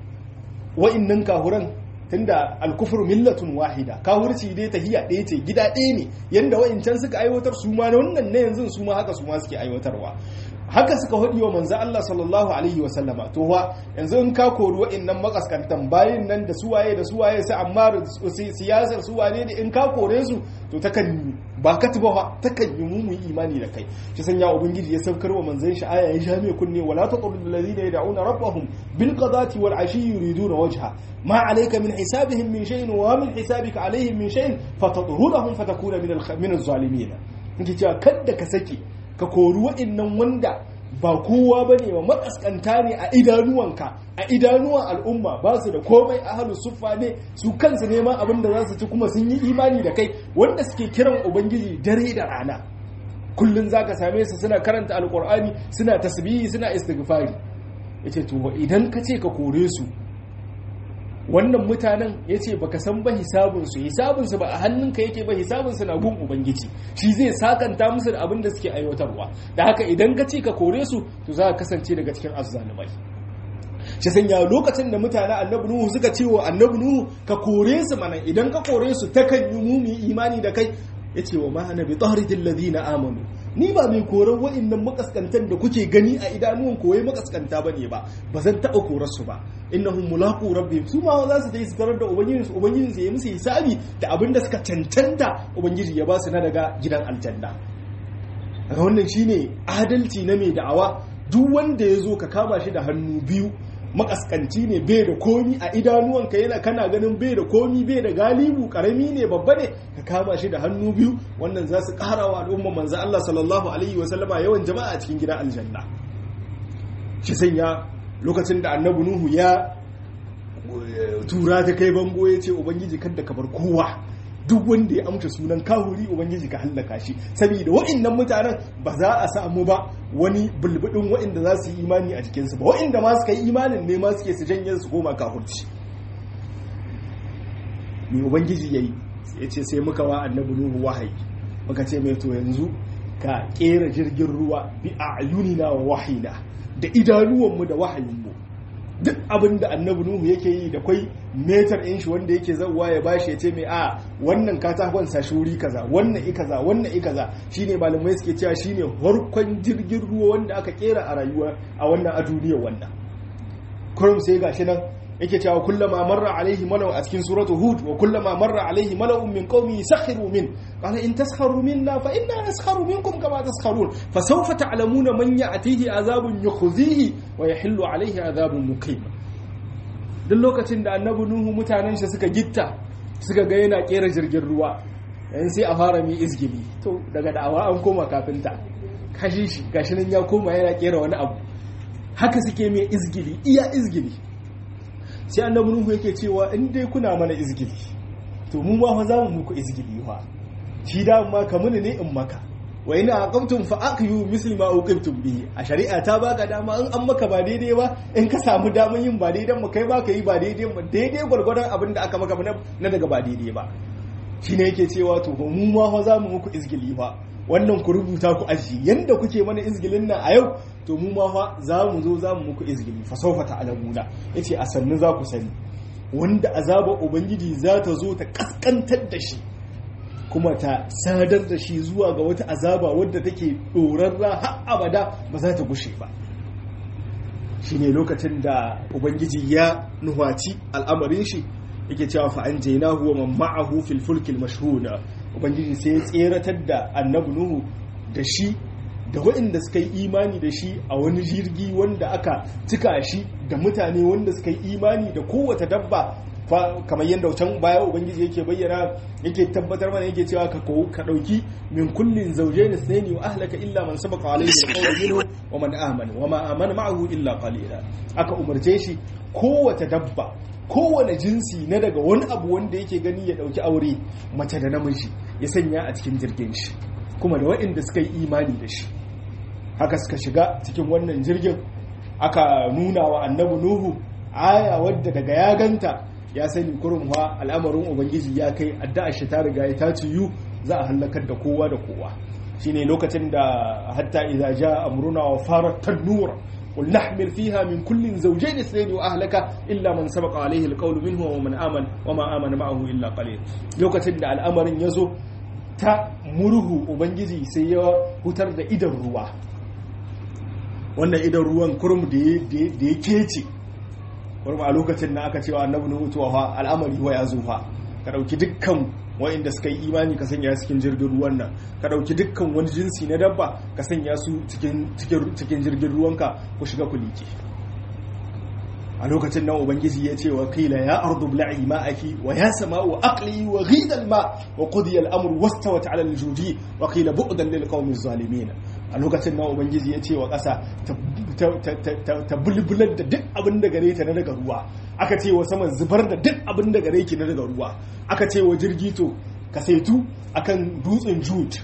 [SPEAKER 1] wa'innan kahuran tunda alkufur millatun wahida kafirci dai tahiya ɗaya ce gida ɗaya ne yanda wa'incan suka aiwatar su ma na wannan na yanzu su ma haka su ma suke aiwatarwa haka suka hudi wa manzo Allah sallallahu alaihi wa sallama to wa yanzu in ka kori wa'annan makaskantan bayin nan da suwaye da suwaye sai amma siyasar suwane da in ka kore su to takan ba ka tuba ba takan yi mu imani da kai shi sanya ubangiji ya saukar wa manzon shi aya ya sha mai kunne wala taqul alladhina yad'una rabbahum bil qadati wal ashi yuriduna wajha ma alayka min hisabihim min shay'in wa min hisabika alayhim min shay'in fatadhurahum fatakuna min al min az-zalimin kike cewa kada ka sake ka kori wa'annan wanda ba kowa ba ne ba makaskanta ne a idanuwanka a idanuwan al'umma ba su da komai ahalu suffa ne su kansu neman abin da za su ci kuma sun yi imani da kai wanda suke kiran ubangiji dare da rana kullum za ka same su suna karanta alkur'ani suna tasbihi suna istighfari yace to idan ka ce ka kore su wannan mutanen ya ce baka san ba hisabinsu hisabinsu ba a hannunka yake ba hisabinsu na gun ubangiji shi zai sakanta musu da abin da suke aiwatarwa da haka idan ka ce ka kore su to za ka kasance daga cikin azzalumai shi sanya lokacin da mutane annabi nuhu suka ce wa annabi nuhu ka kore su mana idan ka kore su takan yi mumi imani da kai ya ce wa ma'ana bi tahridil ladina amanu ni ba mai koran wa'annan makaskantan da kuke gani a idanuwan koyi makaskanta bane ba ba zan taɓa korar su ba innahum mulaqu rabbihim su ma za su je su tarar da ubangiji su ubangiji su yi musu hisabi da abin da suka cancanta ubangiji ya ba su na daga gidan aljanna daga wannan shine adalci na mai da'awa duk wanda ya zo ka kama shi da hannu biyu makaskanci ne bai da komi a idanuwanka yana kana ganin bai da komi bai da galibu karami ne babba ne ka kama shi da hannu biyu wannan za su kara wa al'umma manzo Allah sallallahu alaihi wa sallama yawan jama'a a cikin gidan aljanna shi sanya lokacin da annabi nuhu ya tura ta kai bango ya ce ubangiji kada ka bar kowa duk wanda ya amsa sunan kahuri ubangiji ka hallaka shi saboda wa'annan mutanen ba za a samu ba wani bulbudin wa'anda za su yi imani a jikinsu ba wa'anda ma suka yi imanin ne ma suke su janye su koma kahurci mai ubangiji yayi ya ce sai muka wa annabi nuhu wahayi muka ce mai to yanzu ka kera jirgin ruwa bi a'yunina wa wahina da idanuwanmu da wahayinmu duk abin da annabi nuhu yake yi da kwai metar ɗin shi wanda yake zauwa ya bashi ya ce mai a wannan katakon sa shuri kaza wannan i kaza wannan i kaza shine malamai suke cewa shine harkon jirgin ruwa wanda aka kera a rayuwa a wannan a duniyar wannan kurum sai gashi nan yake cewa kullama marra alaihi malau a cikin suratu hud wa kullama marra alaihi mala'un min qaumi sakhiru min qala in taskharu minna fa inna naskharu minkum kama taskharun fa sawfa ta'lamuna man ya'tihi azabun yukhzihi wa yahillu alaihi azabun muqim duk lokacin da annabi nuhu mutanen shi suka gitta suka ga yana kera jirgin ruwa yan sai a fara mi izgili to daga da'awa an koma kafinta kashi shi gashi nan ya koma yana kera wani abu haka suke mai izgili iya izgili sai annabi nuhu yake cewa in dai kuna mana izgili to mu ma fa za mu muku izgili fa shi da ma ka muni ne in maka wa ina aqamtum fa aqiyu misli ma uqimtum bihi a shari'a ta baka dama in an maka ba daidai ba in ka samu damar yin ba daidai mu kai ba ka yi ba daidai ba daidai gwargwadon abin da aka maka na daga ba daidai ba shine yake cewa to mu ma fa za mu muku izgili fa wannan ku rubuta ku aji yanda kuke mana izgilin nan a yau to mu ma fa za mu zo za mu muku izgili fa sawfa ta'lamuna yace a sannu za ku sani wanda azabar ubangiji za ta zo ta kaskantar da shi kuma ta sadar da shi zuwa ga wata azaba wadda take ɗorarra har abada ba za ta gushe ba shi ne lokacin da ubangiji ya nuhaci al'amarin shi yake cewa fa'an jaina huwa man ma'ahu fil fulkil mashhuna ubangiji sai ya tseratar da annabi nuhu da shi da waɗanda suka yi imani da shi a wani jirgi wanda aka cika shi da mutane wanda suka yi imani da kowace dabba kamar yadda can baya ubangiji yake bayyana yake tabbatar mana yake cewa ka ka dauki min kullin zawjayn ithnayn wa ahlaka illa man sabaqa alayhi alqawlu minhu wa man amana wa ma amana ma'ahu illa qalila aka umarce shi kowace dabba kowane jinsi na daga wani abu wanda yake gani ya dauki aure mace da namiji ya sanya a cikin jirgin shi kuma da waɗanda suka yi imani da shi haka suka shiga cikin wannan jirgin aka nuna wa annabi nuhu aya wadda daga ya ganta ya sani kurum wa al'amarin ubangiji ya kai addu'a shi ta riga ya ta ciyu za a halakar da kowa da kowa shine lokacin da hatta idza jaa amruna wa farat tanur qul nahmil fiha min kullin zawjayn ithnayn wa ahlaka illa man sabaqa alayhi alqawlu minhu wa man amana wa ma amana ma'ahu illa qalil lokacin da al'amarin yazo ta murhu ubangiji sai ya hutar da idan ruwa wannan idan ruwan kurum da ya kece wani a lokacin na aka cewa annabi nuhu to fa al'amari wa ya zo fa ka dauki dukkan wa'inda suka yi imani ka sanya cikin jirgin ruwan nan ka dauki dukkan wani jinsi na dabba ka sanya su cikin cikin jirgin ruwanka ku shiga ku liƙe a lokacin nan ubangiji ya ce wa qila ya ardu bla'i ma'aki wa ya sama'u aqli wa ghida al-ma wa qudiya al-amru wastawat 'ala al-judi wa qila bu'dan lil qawmi zalimin a lokacin nan ubangiji ya ce wa ƙasa ta bulbular da duk abin da gare ta na daga ruwa aka ce wa saman zubar da duk abin da gare ki na daga ruwa aka ce wa jirgi to ka saitu akan dutsen jut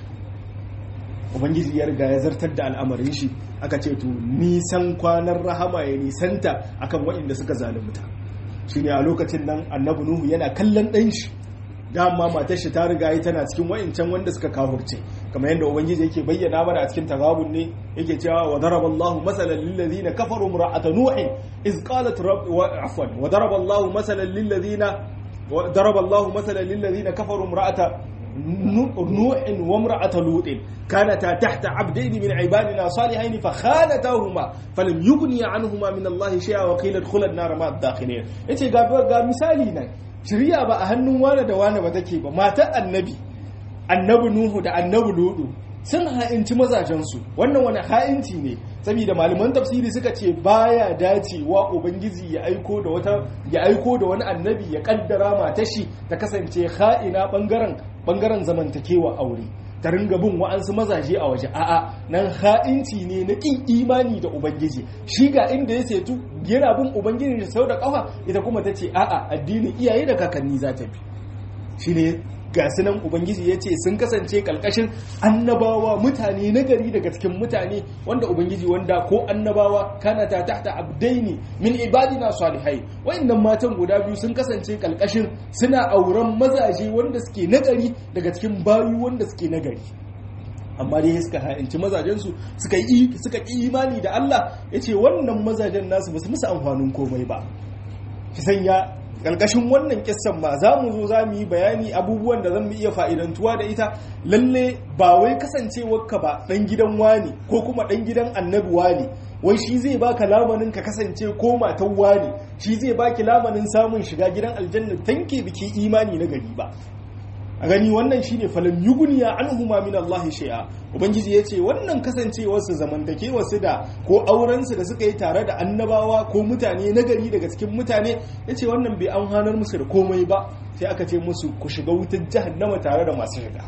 [SPEAKER 1] ubangiji ya riga ya zartar da al'amarin shi aka ce to nisan kwanar rahama ya nisanta akan waɗanda suka zalunta shine a lokacin nan annabi nuhu yana kallon ɗan shi dama matar shi ta riga yi tana cikin wa'incan wanda suka kafurce kamar yadda ubangiji yake bayyana mana a cikin tagabun ne yake cewa wa daraba Allah masalan lil ladina kafaru imra'ata nuh iz qalat rabb wa afwan wa daraba Allah masalan lil ladina wa daraba Allah masalan lil ladina kafaru imra'ata نوح وامرأة لوط كانتا تحت عبدين من عبادنا صالحين فخانتاهما فلم يغني عنهما من الله شيئا وقيل ادخلا النار مع الداخلين yace ga ga misali nan shari'a ba a hannun wane da wane ba take ba matar annabi annabi nuhu da annabi ludu sun ha'inci mazajensu wannan wani ha'inci ne saboda malaman tafsiri suka ce baya dacewa ubangiji ya aiko da wata ya aiko da wani annabi ya kaddara matar shi ta kasance ha'ina bangaren bangaren zamantakewa aure ta ringa bin wa'ansu mazaje a waje a'a nan ha'inci ne na kin imani da ubangiji shi ga inda ya setu yana bin ubangiji da sau da kafa ita kuma ta ce a'a addinin iyaye da kakanni za ta bi shi ne ga nan ubangiji ya ce sun kasance kalkashin annabawa mutane na gari daga cikin mutane wanda ubangiji wanda ko annabawa kana ta tahta abdaini min ibadina salihai wayannan matan guda biyu sun kasance kalkashin suna auren mazaje wanda suke nagari daga cikin bayu wanda suke nagari amma dai suka ha'inci mazajensu suka yi suka yi imani da Allah yace wannan mazajen nasu basu musu amfanin komai ba ki sanya ƙarƙashin wannan kissan ma za mu zo za mu yi bayani abubuwan da zan mu iya fa'idantuwa da ita lalle ba wai kasancewarka ba ɗan gidan wani ko kuma ɗan gidan annabi wani wai shi zai baka lamanin ka kasance ko matan wani shi zai baki lamanin samun shiga gidan aljanna tanke biki imani na gari ba a gani wannan shine falan yuguniya anhuma min Allah shay'a ubangiji yace wannan kasancewar su zamantakewar su da ko auren su da suka yi tare da annabawa ko mutane na gari daga cikin mutane yace wannan bai an hanar musu da komai ba sai aka ce musu ku shiga wutar jahannama tare da masu shiga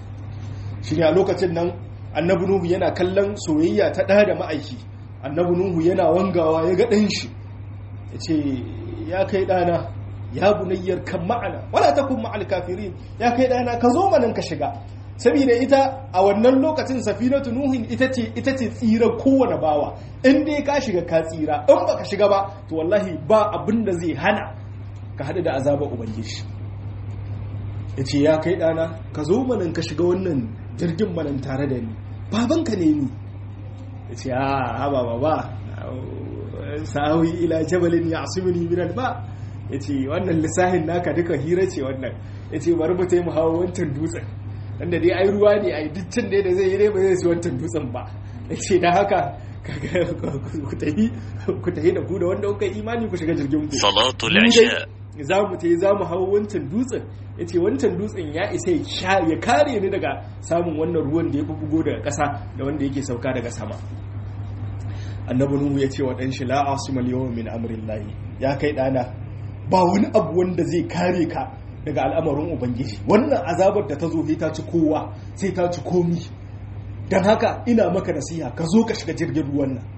[SPEAKER 1] shine a lokacin nan annabi nuhu yana kallon soyayya ta ɗa da ma'aiki annabi nuhu yana wangawa ya ga ɗan shi yace ya kai ɗana ya bunayyar kan ma'ana wala takun ma'al kafirin ya kai dana ka zo manan ka shiga saboda ita a wannan lokacin safinatu nuhin ita ce ita ce tsira kowane bawa in dai ka shiga ka tsira in baka shiga ba to wallahi ba abin da zai hana ka haɗu da azabar ubangiji ya ce ya kai ɗana ka zo manan ka shiga wannan jirgin manan tare da ni babanka ne ni ya ce a haba ba ba sa'awi ila jabalin ya asumini minal ba ya ce wannan lissahin naka duka hira ce wannan ya ce bari mu taimu hawa wancan dutsen wanda dai ai ruwa ne ai dukkan da zai yi ne ba zai ci wancan dutsen ba ya ce da haka ku tahi da ku da wanda kuka imani ku shiga jirgin ku
[SPEAKER 3] salatul isha
[SPEAKER 1] za mu ta yi za mu hau wancan dutsen ya ce wancan dutsen ya isa ya kare ni daga samun wannan ruwan da ya fi bugo daga ƙasa da wanda yake sauka daga sama annabi nuhu ya ce wa ɗan shi la asimal yawon min amrin lahi ya kai ɗana ba wani abu wanda zai kare ka daga al'amarin ubangiji wannan azabar da ta zo sai ta ci kowa sai ta ci komi don haka ina maka nasiha ka zo ka shiga jirgin ruwan nan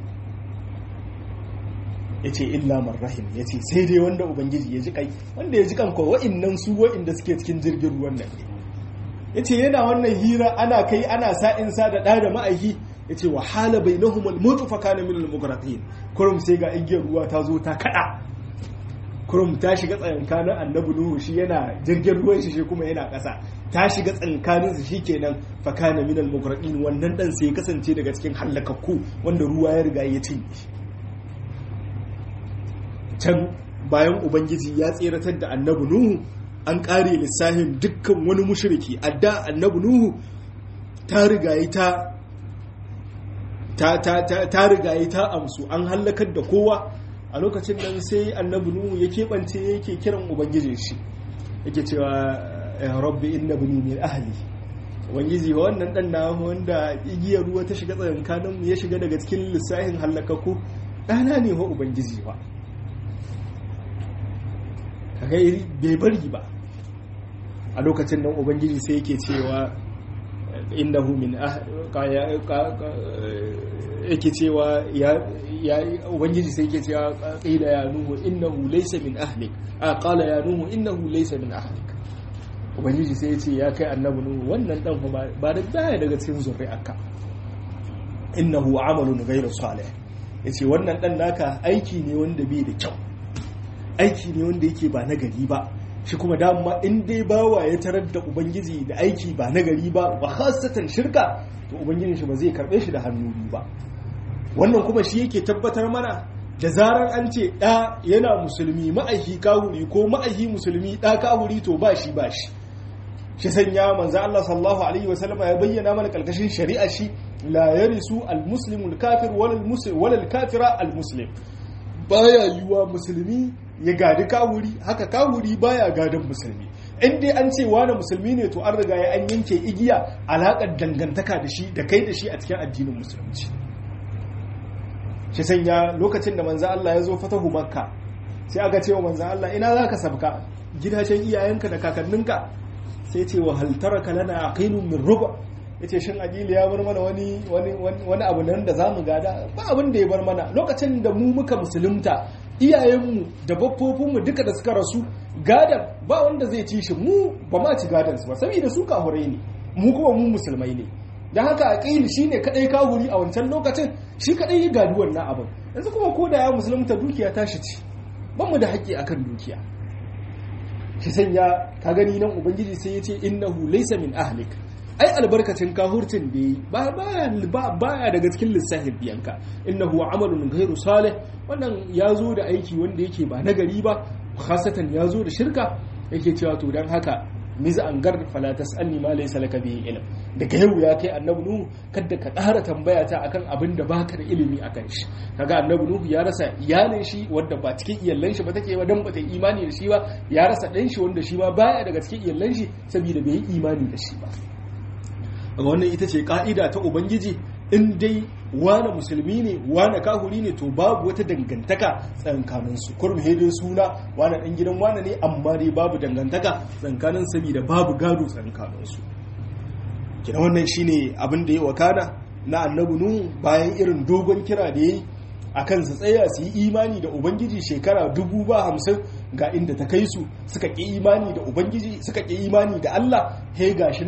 [SPEAKER 1] ya ce illa rahim ya ce sai dai wanda ubangiji ya ji kai wanda ya ji kan kawai wa'innan su wa'inda suke cikin jirgin ruwan nan ya ce yana wannan hira ana kai ana sa'in sa da ɗa da ma'aiki ya ce wahala bai na humul mutu fa kana min al kurum sai ga igiyar ruwa ta zo ta kada kurum ta shiga tsakankanin annabi nuhu shi yana jirgin ruwan shi kuma yana ƙasa ta shiga tsakankanin su shikenan fa kana min al wannan dan sai kasance daga cikin hallakakku wanda ruwa ya riga ya cinye can bayan ubangiji ya tseratar da annabi nuhu an kare lissahin dukkan wani mushriki adda annabi nuhu ta rigayi ta ta ta ta ta rigayi ta amsu an hallakar da kowa a lokacin nan sai annabi nuhu ya keɓance yake kiran ubangijin shi yake cewa ya rabbi inna bani min ahli ubangiji wannan dan na wanda igiyar ruwa ta shiga tsakankanin ya shiga daga cikin lissahin hallakaku ɗana ne wa ubangiji ba kaga bai bari ba a lokacin nan ubangiji sai yake cewa innahu min yake cewa ya ubangiji sai yake cewa qila ya nuhu innahu laysa min ahlik a qala ya nuhu innahu laysa min ahlik ubangiji sai ya ce ya kai annabi nuhu wannan dan ba da baya daga cikin zuri'arka innahu amalun ghayru salih yace wannan dan naka aiki ne wanda bai da kyau aiki ne wanda yake ba nagari ba shi kuma dama in dai bawa ya tarar da ubangiji da aiki ba nagari ba wa khasatan shirka to ubangijin shi ba zai karbe shi da hannu biyu ba wannan kuma shi yake tabbatar mana da zarar an ce ɗa yana musulmi ma'aiki kahuri ko ma'aiki musulmi ɗa kahuri to ba shi ba shi shi sanya manzo Allah sallallahu alaihi wasallam ya bayyana mana kalkashin shari'a shi la yarisu al-muslimu al-kafir wala al-muslim wala al-kafira al-muslim baya yiwa musulmi ya gadi kawuri haka kawuri baya gadon musulmi in dai an ce wani musulmi ne to an riga ya an yanke igiya alaƙar dangantaka da shi da kai da shi a cikin addinin musulunci shi sanya lokacin da manzo Allah ya zo fatahu makka sai aka ce wa manzo Allah ina za ka sabka gidajen iyayenka da kakanninka sai ce wa hal taraka lana aqilun min ruba yace shin adili ya bar mana wani wani wani abu nan da zamu gada ba abin da ya bar mana lokacin da mu muka musulunta iyayenmu da baffofinmu duka da suka rasu gadan ba wanda zai ci shi mu ba ma ci gadan su ba saboda su kahurai ne mu kuma mu musulmai ne dan haka aqil shine kadai kahuri a wancan lokacin shi kadai ya gadi wannan abin yanzu kuma ko da ya musulunta dukiya tashi ci ban mu da haƙƙi akan dukiya shi sanya ka gani nan ubangiji sai ya ce innahu laysa min ahlik ai albarkacin kahurcin da yi baya daga cikin lissafin biyanka innahu amalun ghairu salih wannan ya zo da aiki wanda yake ba nagari ba khasatan ya zo da shirka yake cewa to dan haka miza an gar fala tasalni ma laysa laka bihi ilm daga yau ya kai annabi nuhu kada ka ƙara tambaya ta akan abin da baka da ilimi akan shi kaga annabi nuhu ya rasa iyalin shi wanda ba cikin iyallan shi ba take ba dan ba ta imani da shi ba ya rasa dan shi wanda shi ma baya daga cikin iyallan shi saboda bai yi imani da shi ba wannan ita ce ka'ida ta ubangiji in dai wane musulmi ne wane kahuri ne to babu wata dangantaka tsakanin su kurum hedin suna wane dan gidan wane ne amma dai babu dangantaka tsakanin saboda babu gado tsakanin su kina wannan shine abin da ya wakana na annabi nuhu bayan irin dogon kira da yayi akan su tsaya su yi imani da ubangiji shekara dubu ba hamsin ga inda ta kai su suka ƙi imani da ubangiji suka ƙi imani da Allah he gashi nan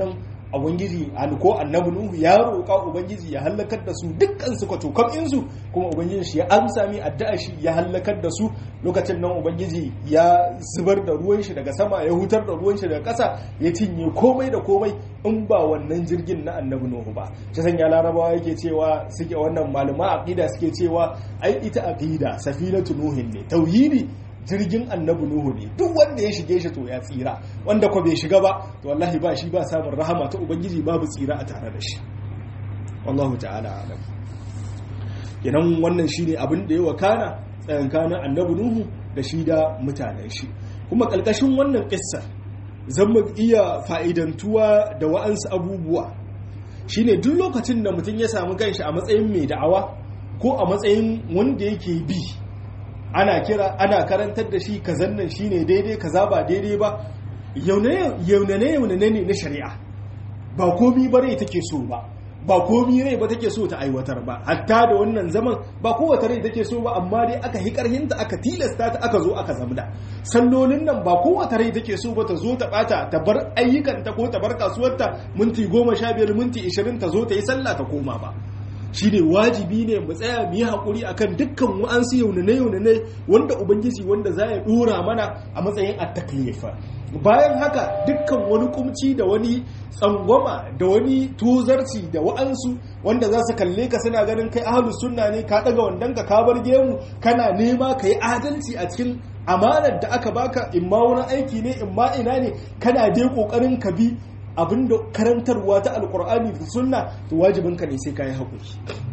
[SPEAKER 1] ubangiji ko annabi nuhu ya roƙa ubangiji ya halakar da su dukkan su kwatokam insu kuma ubangiji shi ya amsa mi addu'a shi ya halakar da su lokacin nan ubangiji ya zubar da ruwan shi daga sama ya hutar da ruwan shi daga ƙasa ya cinye komai da komai in ba wannan jirgin na annabi nuhu ba shi sanya larabawa yake cewa suke wannan malama aqida suke cewa ai ita aqida safinatu nuhin ne tauhidi jirgin annabi nuhu ne duk wanda ya shige shi to ya tsira wanda ko bai shiga ba to wallahi ba shi ba samun rahama ta ubangiji babu tsira a tare da shi wallahu ta'ala alam kenan wannan shine abin da ya wakana tsayankanin annabi nuhu da shi da mutanen shi kuma kalkashin wannan kissa zan mu iya fa'idantuwa da wa'ansu abubuwa shine duk lokacin da mutum ya samu kanshi a matsayin mai da'awa ko a matsayin wanda yake bi ana kira ana karantar da shi kazan nan shine daidai kaza ba daidai ba yaunane yaunane ne na shari'a ba komi ba rai take so ba ba komi rai ba take so ta aiwatar ba hatta da wannan zaman ba kowace rai take so ba amma dai aka hi karhinta aka tilasta ta aka zo aka zamda sallolin nan ba kowace rai take so ba ta zo ta bata ta bar ayyukanta ko ta bar kasuwarta minti goma sha biyar minti ishirin ta zo ta yi sallah ta koma ba shi ne wajibi ne mu tsaya mu yi haƙuri akan dukkan wa'ansu yaunane yaunane wanda ubangiji wanda za ya ɗora mana a matsayin attaklifa bayan haka dukkan wani kumci da wani tsangwama da wani tozarci da wa'ansu wanda za su kalle ka suna ganin kai ahalus sunna ne ka ɗaga wandon ka ka bar gemu kana nema ka yi adalci a cikin amanar da aka baka in ma wani aiki ne in ma ina ne kana dai ƙoƙarin ka bi abinda karantarwa ta alkur'ani da sunna to wajibinka ne sai kayi haƙuri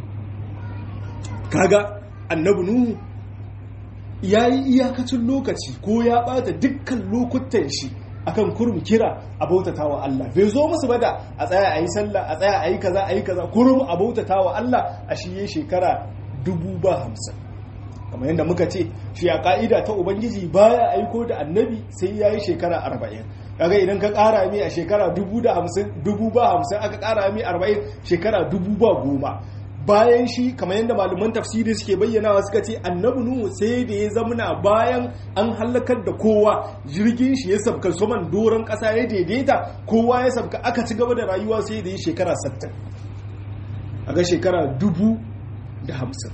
[SPEAKER 1] kaga annabi nuhu ya yi iyakacin lokaci ko ya bata dukkan lokutan shi akan kurum kira a bautata wa Allah bai zo musu bada a tsaya a yi sallah a tsaya a yi kaza a yi kaza kurum a bautata wa Allah a shi shekara dubu ba hamsin kamar yadda muka ce shi a ka'ida ta ubangiji baya aiko da annabi sai ya yi shekara arba'in kaga idan ka kara mi a shekara dubu da hamsin dubu ba hamsin aka kara mi arba'in shekara dubu ba goma bayan shi kamar yadda malaman tafsiri suke bayyanawa suka ce annabi nuhu sai da ya zamana bayan an halakar da kowa jirgin shi ya sabka saman doron kasa ya daidaita kowa ya sabka aka ci gaba da rayuwa sai da ya shekara 60 a ga shekara dubu da hamsin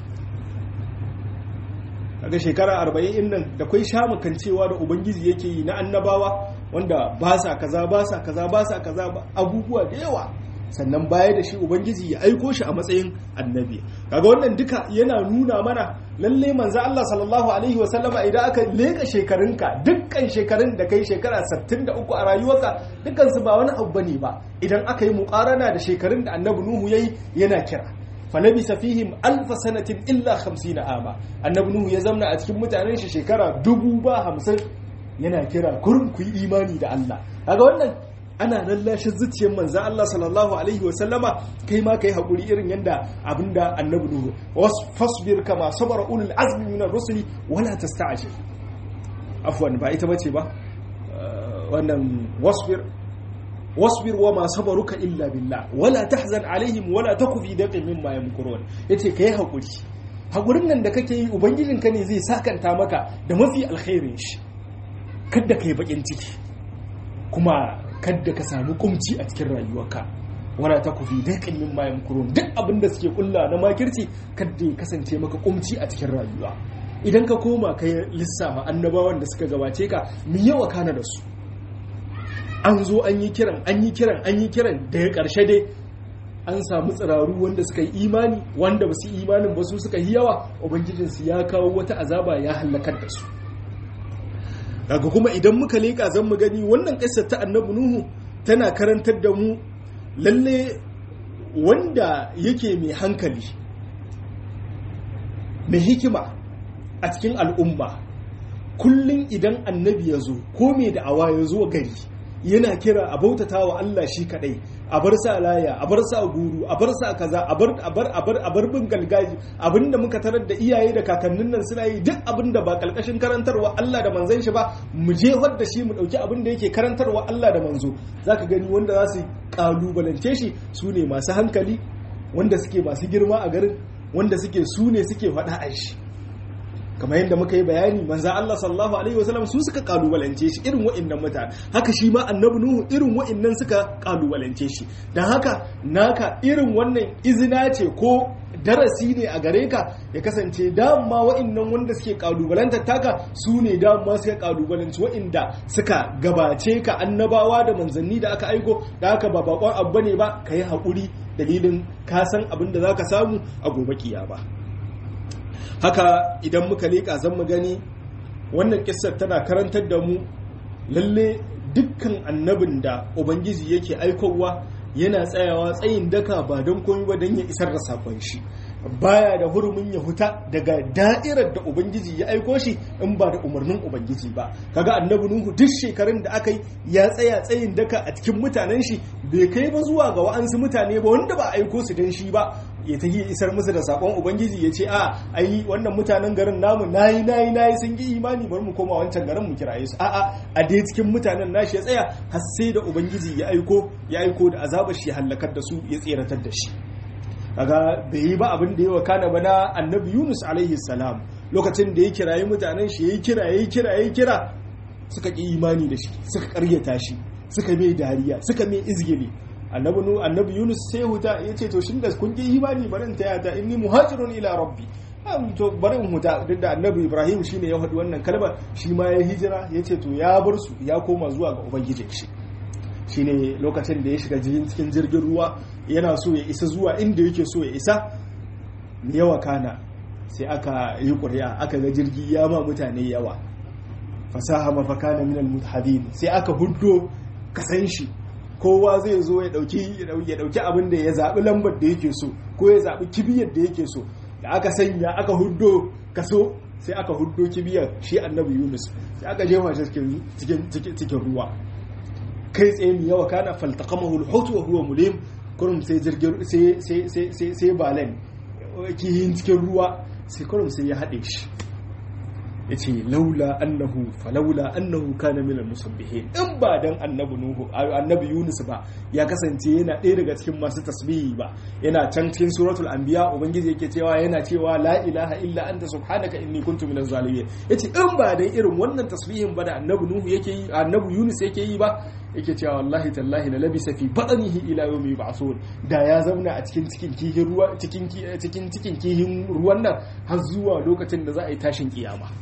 [SPEAKER 1] a ga shekara arba'in nan da kwai shamukancewa da ubangiji yake yi na annabawa wanda ba sa kaza ba sa kaza ba sa kaza abubuwa da yawa sannan baya da shi ubangiji ya aiko shi a matsayin annabi kaga wannan duka yana nuna mana lalle manzo Allah sallallahu alaihi wa sallama idan aka leka shekarunka dukkan shekarun da kai shekara 63 a rayuwarka dukkan su ba wani abu bane ba idan aka yi muqarana da shekarun da annabi Nuhu yayi yana kira falabisa fihim alfa sanatin illa 50 ama annabi Nuhu ya zamna a cikin mutanen shi shekara dubu ba hamsin yana kira kurum ku yi imani da Allah kaga wannan ana lallashin zuciyar manzan Allah sallallahu alaihi wa sallama kai ma kai hakuri irin yanda abinda annabi nuhu fasbir kama sabara ulul azmi min ar-rusuli wala tasta'jil afwan ba ita bace ba wannan wasbir wasbir wa ma sabaruka illa billah wala tahzan alaihim wala taku fi daqin mimma yamkurun yace kai hakuri hakurin nan da kake yi ubangijinka ne zai sakanta maka da mafi alkhairin shi kada kai bakin ciki kuma kadda ka samu kumci a cikin rayuwarka wala ta kufi daiƙin min mayan kurun duk abin da suke kulla na makirci kadda ya kasance maka kumci a cikin rayuwa idan ka koma ka lissafa annabawan da suka gabace ka mi yawa kana da su an zo an yi kiran an yi kiran an yi kiran daga ƙarshe dai an samu tsiraru wanda suka yi imani wanda ba su yi imanin ba su suka yi yawa ubangijinsu ya kawo wata azaba ya hallakar da su daga kuma idan muka leƙa zan mu gani wannan ƙasar ta annabi nuhu tana karantar da mu lalle wanda yake mai hankali mai hikima a cikin al'umma kullum idan annabi ya zo ko mai da'awa ya zo gari yana kira a bautata wa Allah shi kadai a bar sa laya a bar sa guru a bar sa kaza a bar a bar a bar a bar bin galgaji abinda muka tarar da iyaye da kakannin nan suna yi duk abinda ba kalkashin karantarwa Allah da manzon shi ba mu je da shi mu dauki abinda yake karantarwa Allah da manzo zaka gani wanda za su kalubalance shi su ne masu hankali wanda suke masu girma a garin wanda suke su ne suke faɗa a shi kamar yadda muka yi bayani manzo Allah sallallahu alaihi wasallam su suka kalubalance shi irin wa'annan mutane haka shi ma annabi nuhu irin wa'annan suka kalubalance shi dan haka naka irin wannan izina ce ko darasi ne a gare ka ya kasance dama wa'annan wanda suke kalubalantar taka su ne dama suka kalubalanci wa'inda suka gabace ka annabawa da manzanni da aka aiko da haka ba bakon abu ne ba ka yi haƙuri dalilin ka san abin da za ka samu a gobe ba. haka idan muka leƙa zan mu gani wannan kissar tana karantar da mu lalle dukkan annabin da ubangiji yake aikowa yana tsayawa tsayin daka ba don komi ba don ya isar da sakon shi baya da hurumin ya huta daga da'irar da ubangiji ya aiko shi in ba da umarnin ubangiji ba kaga annabi nuhu duk shekarun da aka yi ya tsaya tsayin daka a cikin mutanen shi bai kai ba zuwa ga wa'ansu mutane ba wanda ba aiko su don shi ba ya ta isar musu da sakon ubangiji ya ce a ai wannan mutanen garin namu nayi nayi nayi sun yi imani bari mu koma wancan garin mu kiraye su a'a a dai cikin mutanen nashi ya tsaya har sai da ubangiji ya aiko ya aiko da azabar shi ya halakar da su ya tseratar da shi kaga bai yi ba abin da ya wakana ba na annabi yunus alaihi salam lokacin da ya kirayi mutanen shi yayi kira yayi kira yayi kira suka ki imani da shi suka karyata shi suka mai dariya suka mai izgili annabi nu annabi yunus sai huta yace to shin da kun ki imani bari in taya ta inni muhajirun ila rabbi am to bari in huta duk da annabi ibrahim shine ya faɗi wannan kalma shi ma ya hijira yace to ya bar su ya koma zuwa ga ubangijin shi shine lokacin da ya shiga cikin jirgin ruwa yana so ya isa zuwa inda yake so ya isa yawa kana sai aka yi ƙuri'a aka ga jirgi ya ma mutane yawa fasaha mafakana minal mutahadin sai aka huddo kasan shi kowa zai zo ya dauki ya dauki abin da ya zabi lambar da yake so ko ya zabi kibiyar da yake so da aka sanya aka huddo kaso sai aka huddo kibiyar shi annabi Yunus sai aka jefa shi cikin cikin ruwa kai tsaye mai yawa kana faltaqamahu al-hut wa huwa mulim kurum sai jirgin sai sai sai sai balen kihin cikin ruwa sai kurum sai ya hade shi ya ce laula annahu falaula annahu kana minal musabbihin in ba dan annabi nuhu annabi yunus ba ya kasance yana ɗaya daga cikin masu tasbihi ba yana can cikin suratul anbiya ubangiji yake cewa yana cewa la ilaha illa anta subhanaka inni kuntu minaz zalimin yace in ba dan irin wannan tasbihin ba da annabi nuhu yake yi annabi yunus yake yi ba yake cewa wallahi tallahi la labisa fi batnihi ila yawmi yub'athun da ya zauna a cikin cikin kihin ruwa cikin cikin cikin kihin ruwan nan har zuwa lokacin da za a yi tashin kiyama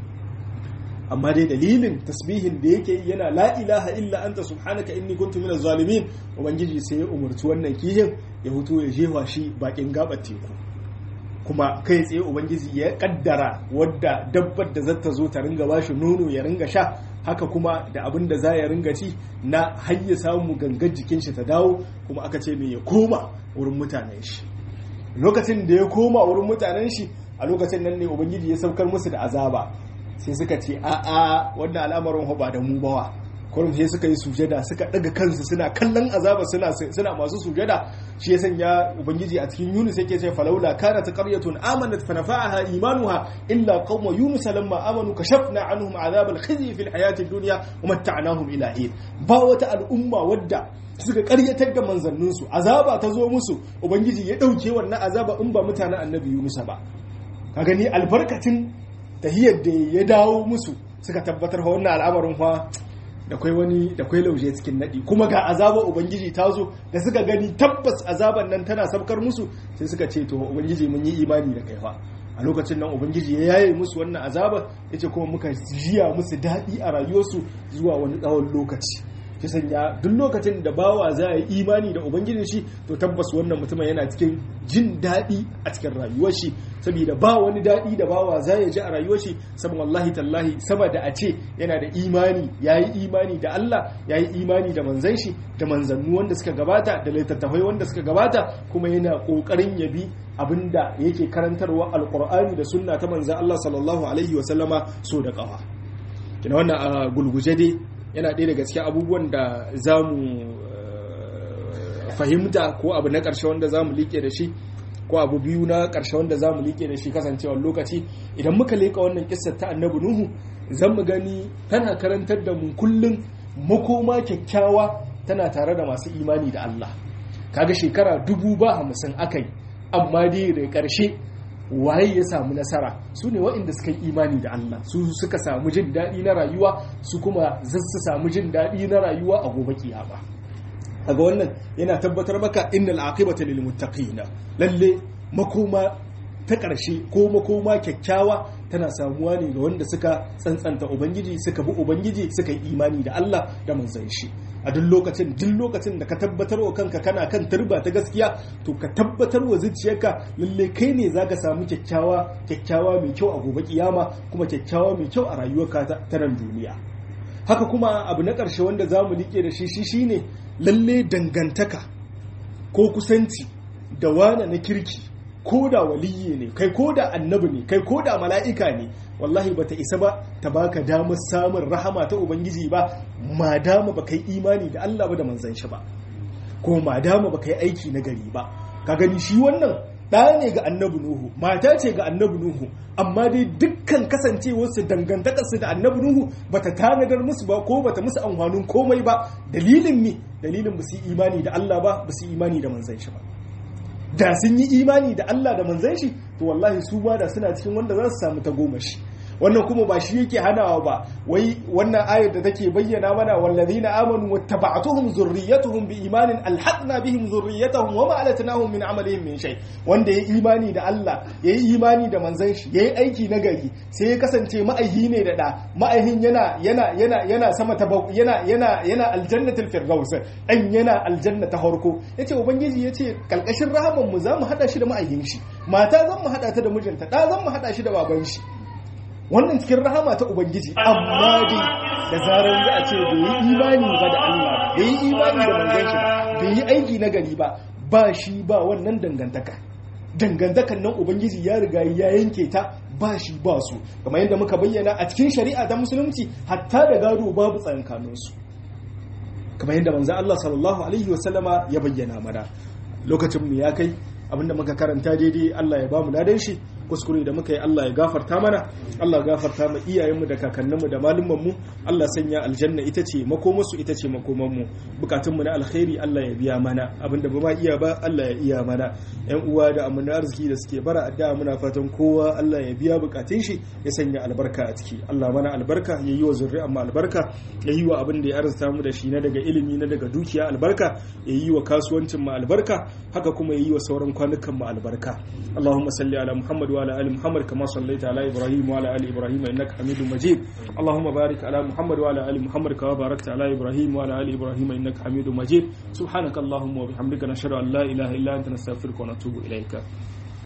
[SPEAKER 1] amma dai dalilin tasbihin da yake yana la ilaha illa anta subhanaka inni kuntu minaz zalimin ubangiji sai ya umarci wannan kihin ya huto ya jewa shi bakin gabar teku kuma kai tsaye ubangiji ya kaddara wadda dabbar da zata zo ta ringa bashi nono ya ringa sha haka kuma da abin da za ya ringa ci na har ya samu gangar jikin shi ta dawo kuma aka ce mai ya koma wurin mutanen shi lokacin da ya koma wurin mutanen shi a lokacin nan ne ubangiji ya saukar musu da azaba sai suka ce a'a wannan al'amarin ba da mu bawa kurum sai suka yi sujada suka daga kansu suna kallon azaba suna suna masu sujada shi ya sanya ubangiji a cikin yunus yake ce falaula kanat qaryatun amanat fa nafa'aha imanuha illa qauma yunus lamma amanu kashafna anhum azab al-khizy fi al-hayati ad-dunya wa matta'nahum ila hin ba wata al'umma wadda suka karyatar da manzanninsu azaba ta zo musu ubangiji ya dauke wannan azaba in ba mutanen annabi yunus ba ka gani albarkatin tahiyar da ya dawo musu suka tabbatar wannan al'amarin fa da kwai wani da kwai lauje cikin nadi kuma ga azabar ubangiji ta zo da suka gani tabbas azaban nan tana sabkar musu sai suka ce to ubangiji mun yi imani da kai fa a lokacin nan ubangiji ya yaye musu wannan azabar yace kuma muka jiya musu daɗi a rayuwarsu zuwa wani tsawon lokaci ki sanya duk lokacin da bawa za a yi imani da ubangijin shi to tabbas wannan mutumin yana cikin jin daɗi a cikin rayuwar shi saboda ba wani daɗi da bawa za ya ji a rayuwar shi saboda wallahi tallahi sama da a ce yana da imani ya yi imani da Allah ya yi imani da manzan shi da manzannu wanda suka gabata da littattafai wanda suka gabata kuma yana ƙoƙarin ya bi abinda yake karantarwa alƙur'ani da sunna ta manzan Allah sallallahu alaihi wa sallama so da ƙafa kina wannan a gulguje dai yana ɗaya daga cikin abubuwan da za mu fahimta ko abu na ƙarshe wanda za mu liƙe da shi ko abu biyu na ƙarshe wanda za mu liƙe da shi kasancewar lokaci idan muka leƙa wannan ƙisar ta annabi nuhu zan mu gani tana karantar da mu kullum makoma kyakkyawa tana tare da masu imani da Allah kaga shekara dubu ba hamsin akai amma dai da ƙarshe waye ya samu nasara su ne waɗanda suka yi imani da Allah su suka samu jin daɗi na rayuwa su kuma su samu jin daɗi na rayuwa a gobe kiyama kaga wannan yana tabbatar maka innal aqibata lil muttaqina lalle makoma ta ƙarshe ko makoma kyakkyawa tana samuwa ne ga wanda suka tsantsanta ubangiji suka bi ubangiji suka yi imani da Allah da manzon shi a duk lokacin duk lokacin da ka tabbatar wa kanka kana kan turba ta gaskiya to ka tabbatar wa zuciyarka lalle kai ne zaka samu kyakkyawa kyakkyawa mai kyau a gobe kiyama kuma kyakkyawa mai kyau a rayuwarka ta nan duniya haka kuma abu na ƙarshe wanda za mu liƙe da shi shi shine lalle dangantaka ko kusanci da wane na kirki ko da waliyi ne kai ko da annabi ne kai ko da mala'ika ne wallahi bata isa ba ta baka damar samun rahama ta ubangiji ba ma dama baka yi imani da Allah ba da manzon shi ba ko ma dama baka yi aiki na gari ba ka gani shi wannan ɗaya ne ga annabi nuhu mata ce ga annabi nuhu amma dai dukkan kasancewarsu dangantakarsu da annabi nuhu bata tanadar musu ba ko bata musu amfanin komai ba dalilin me dalilin ba su yi imani da Allah ba ba su yi imani da manzon shi ba da sun yi imani da Allah da manzan shi to wallahi su ba da suna cikin wanda za su samu ta goma shi wannan kuma ba shi yake hanawa ba wai wannan ayar da take bayyana mana wallazina amanu wattaba'tuhum zurriyyatuhum biimanin alhaqna bihim zurriyyatahum wama alatnahum min amalihim min shay wanda yayi imani da Allah yayi imani da manzon shi yayi aiki na gari sai ya kasance ma'aihi ne da da ma'aihin yana yana yana yana sama ta yana yana yana aljannatul firdaus dan yana aljanna ta farko yace ubangiji yace kalkashin rahaman mu zamu hada shi da ma'aihin shi mata zan mu hada ta da mijinta da zan mu hada shi da baban shi wannan cikin rahama ta ubangiji amma dai da zarar za a ce bai yi imani ba da Allah bai yi imani da manzon shi bai yi aiki na gari ba ba shi ba wannan dangantaka dangantakan nan ubangiji ya riga ya yanke ta ba shi ba su kamar yadda muka bayyana a cikin shari'a ta musulunci hatta da gado babu tsakankanin su kamar yadda manzon Allah sallallahu alaihi wasallama ya bayyana mana lokacin mu ya kai abinda muka karanta daidai Allah ya bamu ladan shi kuskure da muka yi Allah ya gafarta mana Allah ya gafarta mu iyayenmu da kakanninmu da malumanmu Allah sanya aljanna ita ce makomarsu ita ce makomanmu bukatunmu na alkhairi Allah ya biya mana abinda ba ma iya ba Allah ya iya mana yan uwa da amana arziki da suke bara addu'a muna fatan kowa Allah ya biya bukatun shi ya sanya albarka a ciki Allah mana albarka ya yi wa zuri'a mu albarka ya yi wa abin da ya arzuta mu da shi na daga ilimi na daga dukiya albarka ya yi wa kasuwancin mu albarka haka kuma ya yi wa sauran kwanukan mu albarka Allahumma salli ala Muhammad wa ala ali Muhammad kama sallaita ala Ibrahim wa ala ali Ibrahim innaka Hamidum Majid Allahumma barik ala Muhammad wa ala ali Muhammad kama barakta ala Ibrahim wa ala ali Ibrahim innaka Hamidum Majid subhanaka Allahumma wa bihamdika nashhadu an la ilaha illa anta nastaghfiruka wa natubu ilayka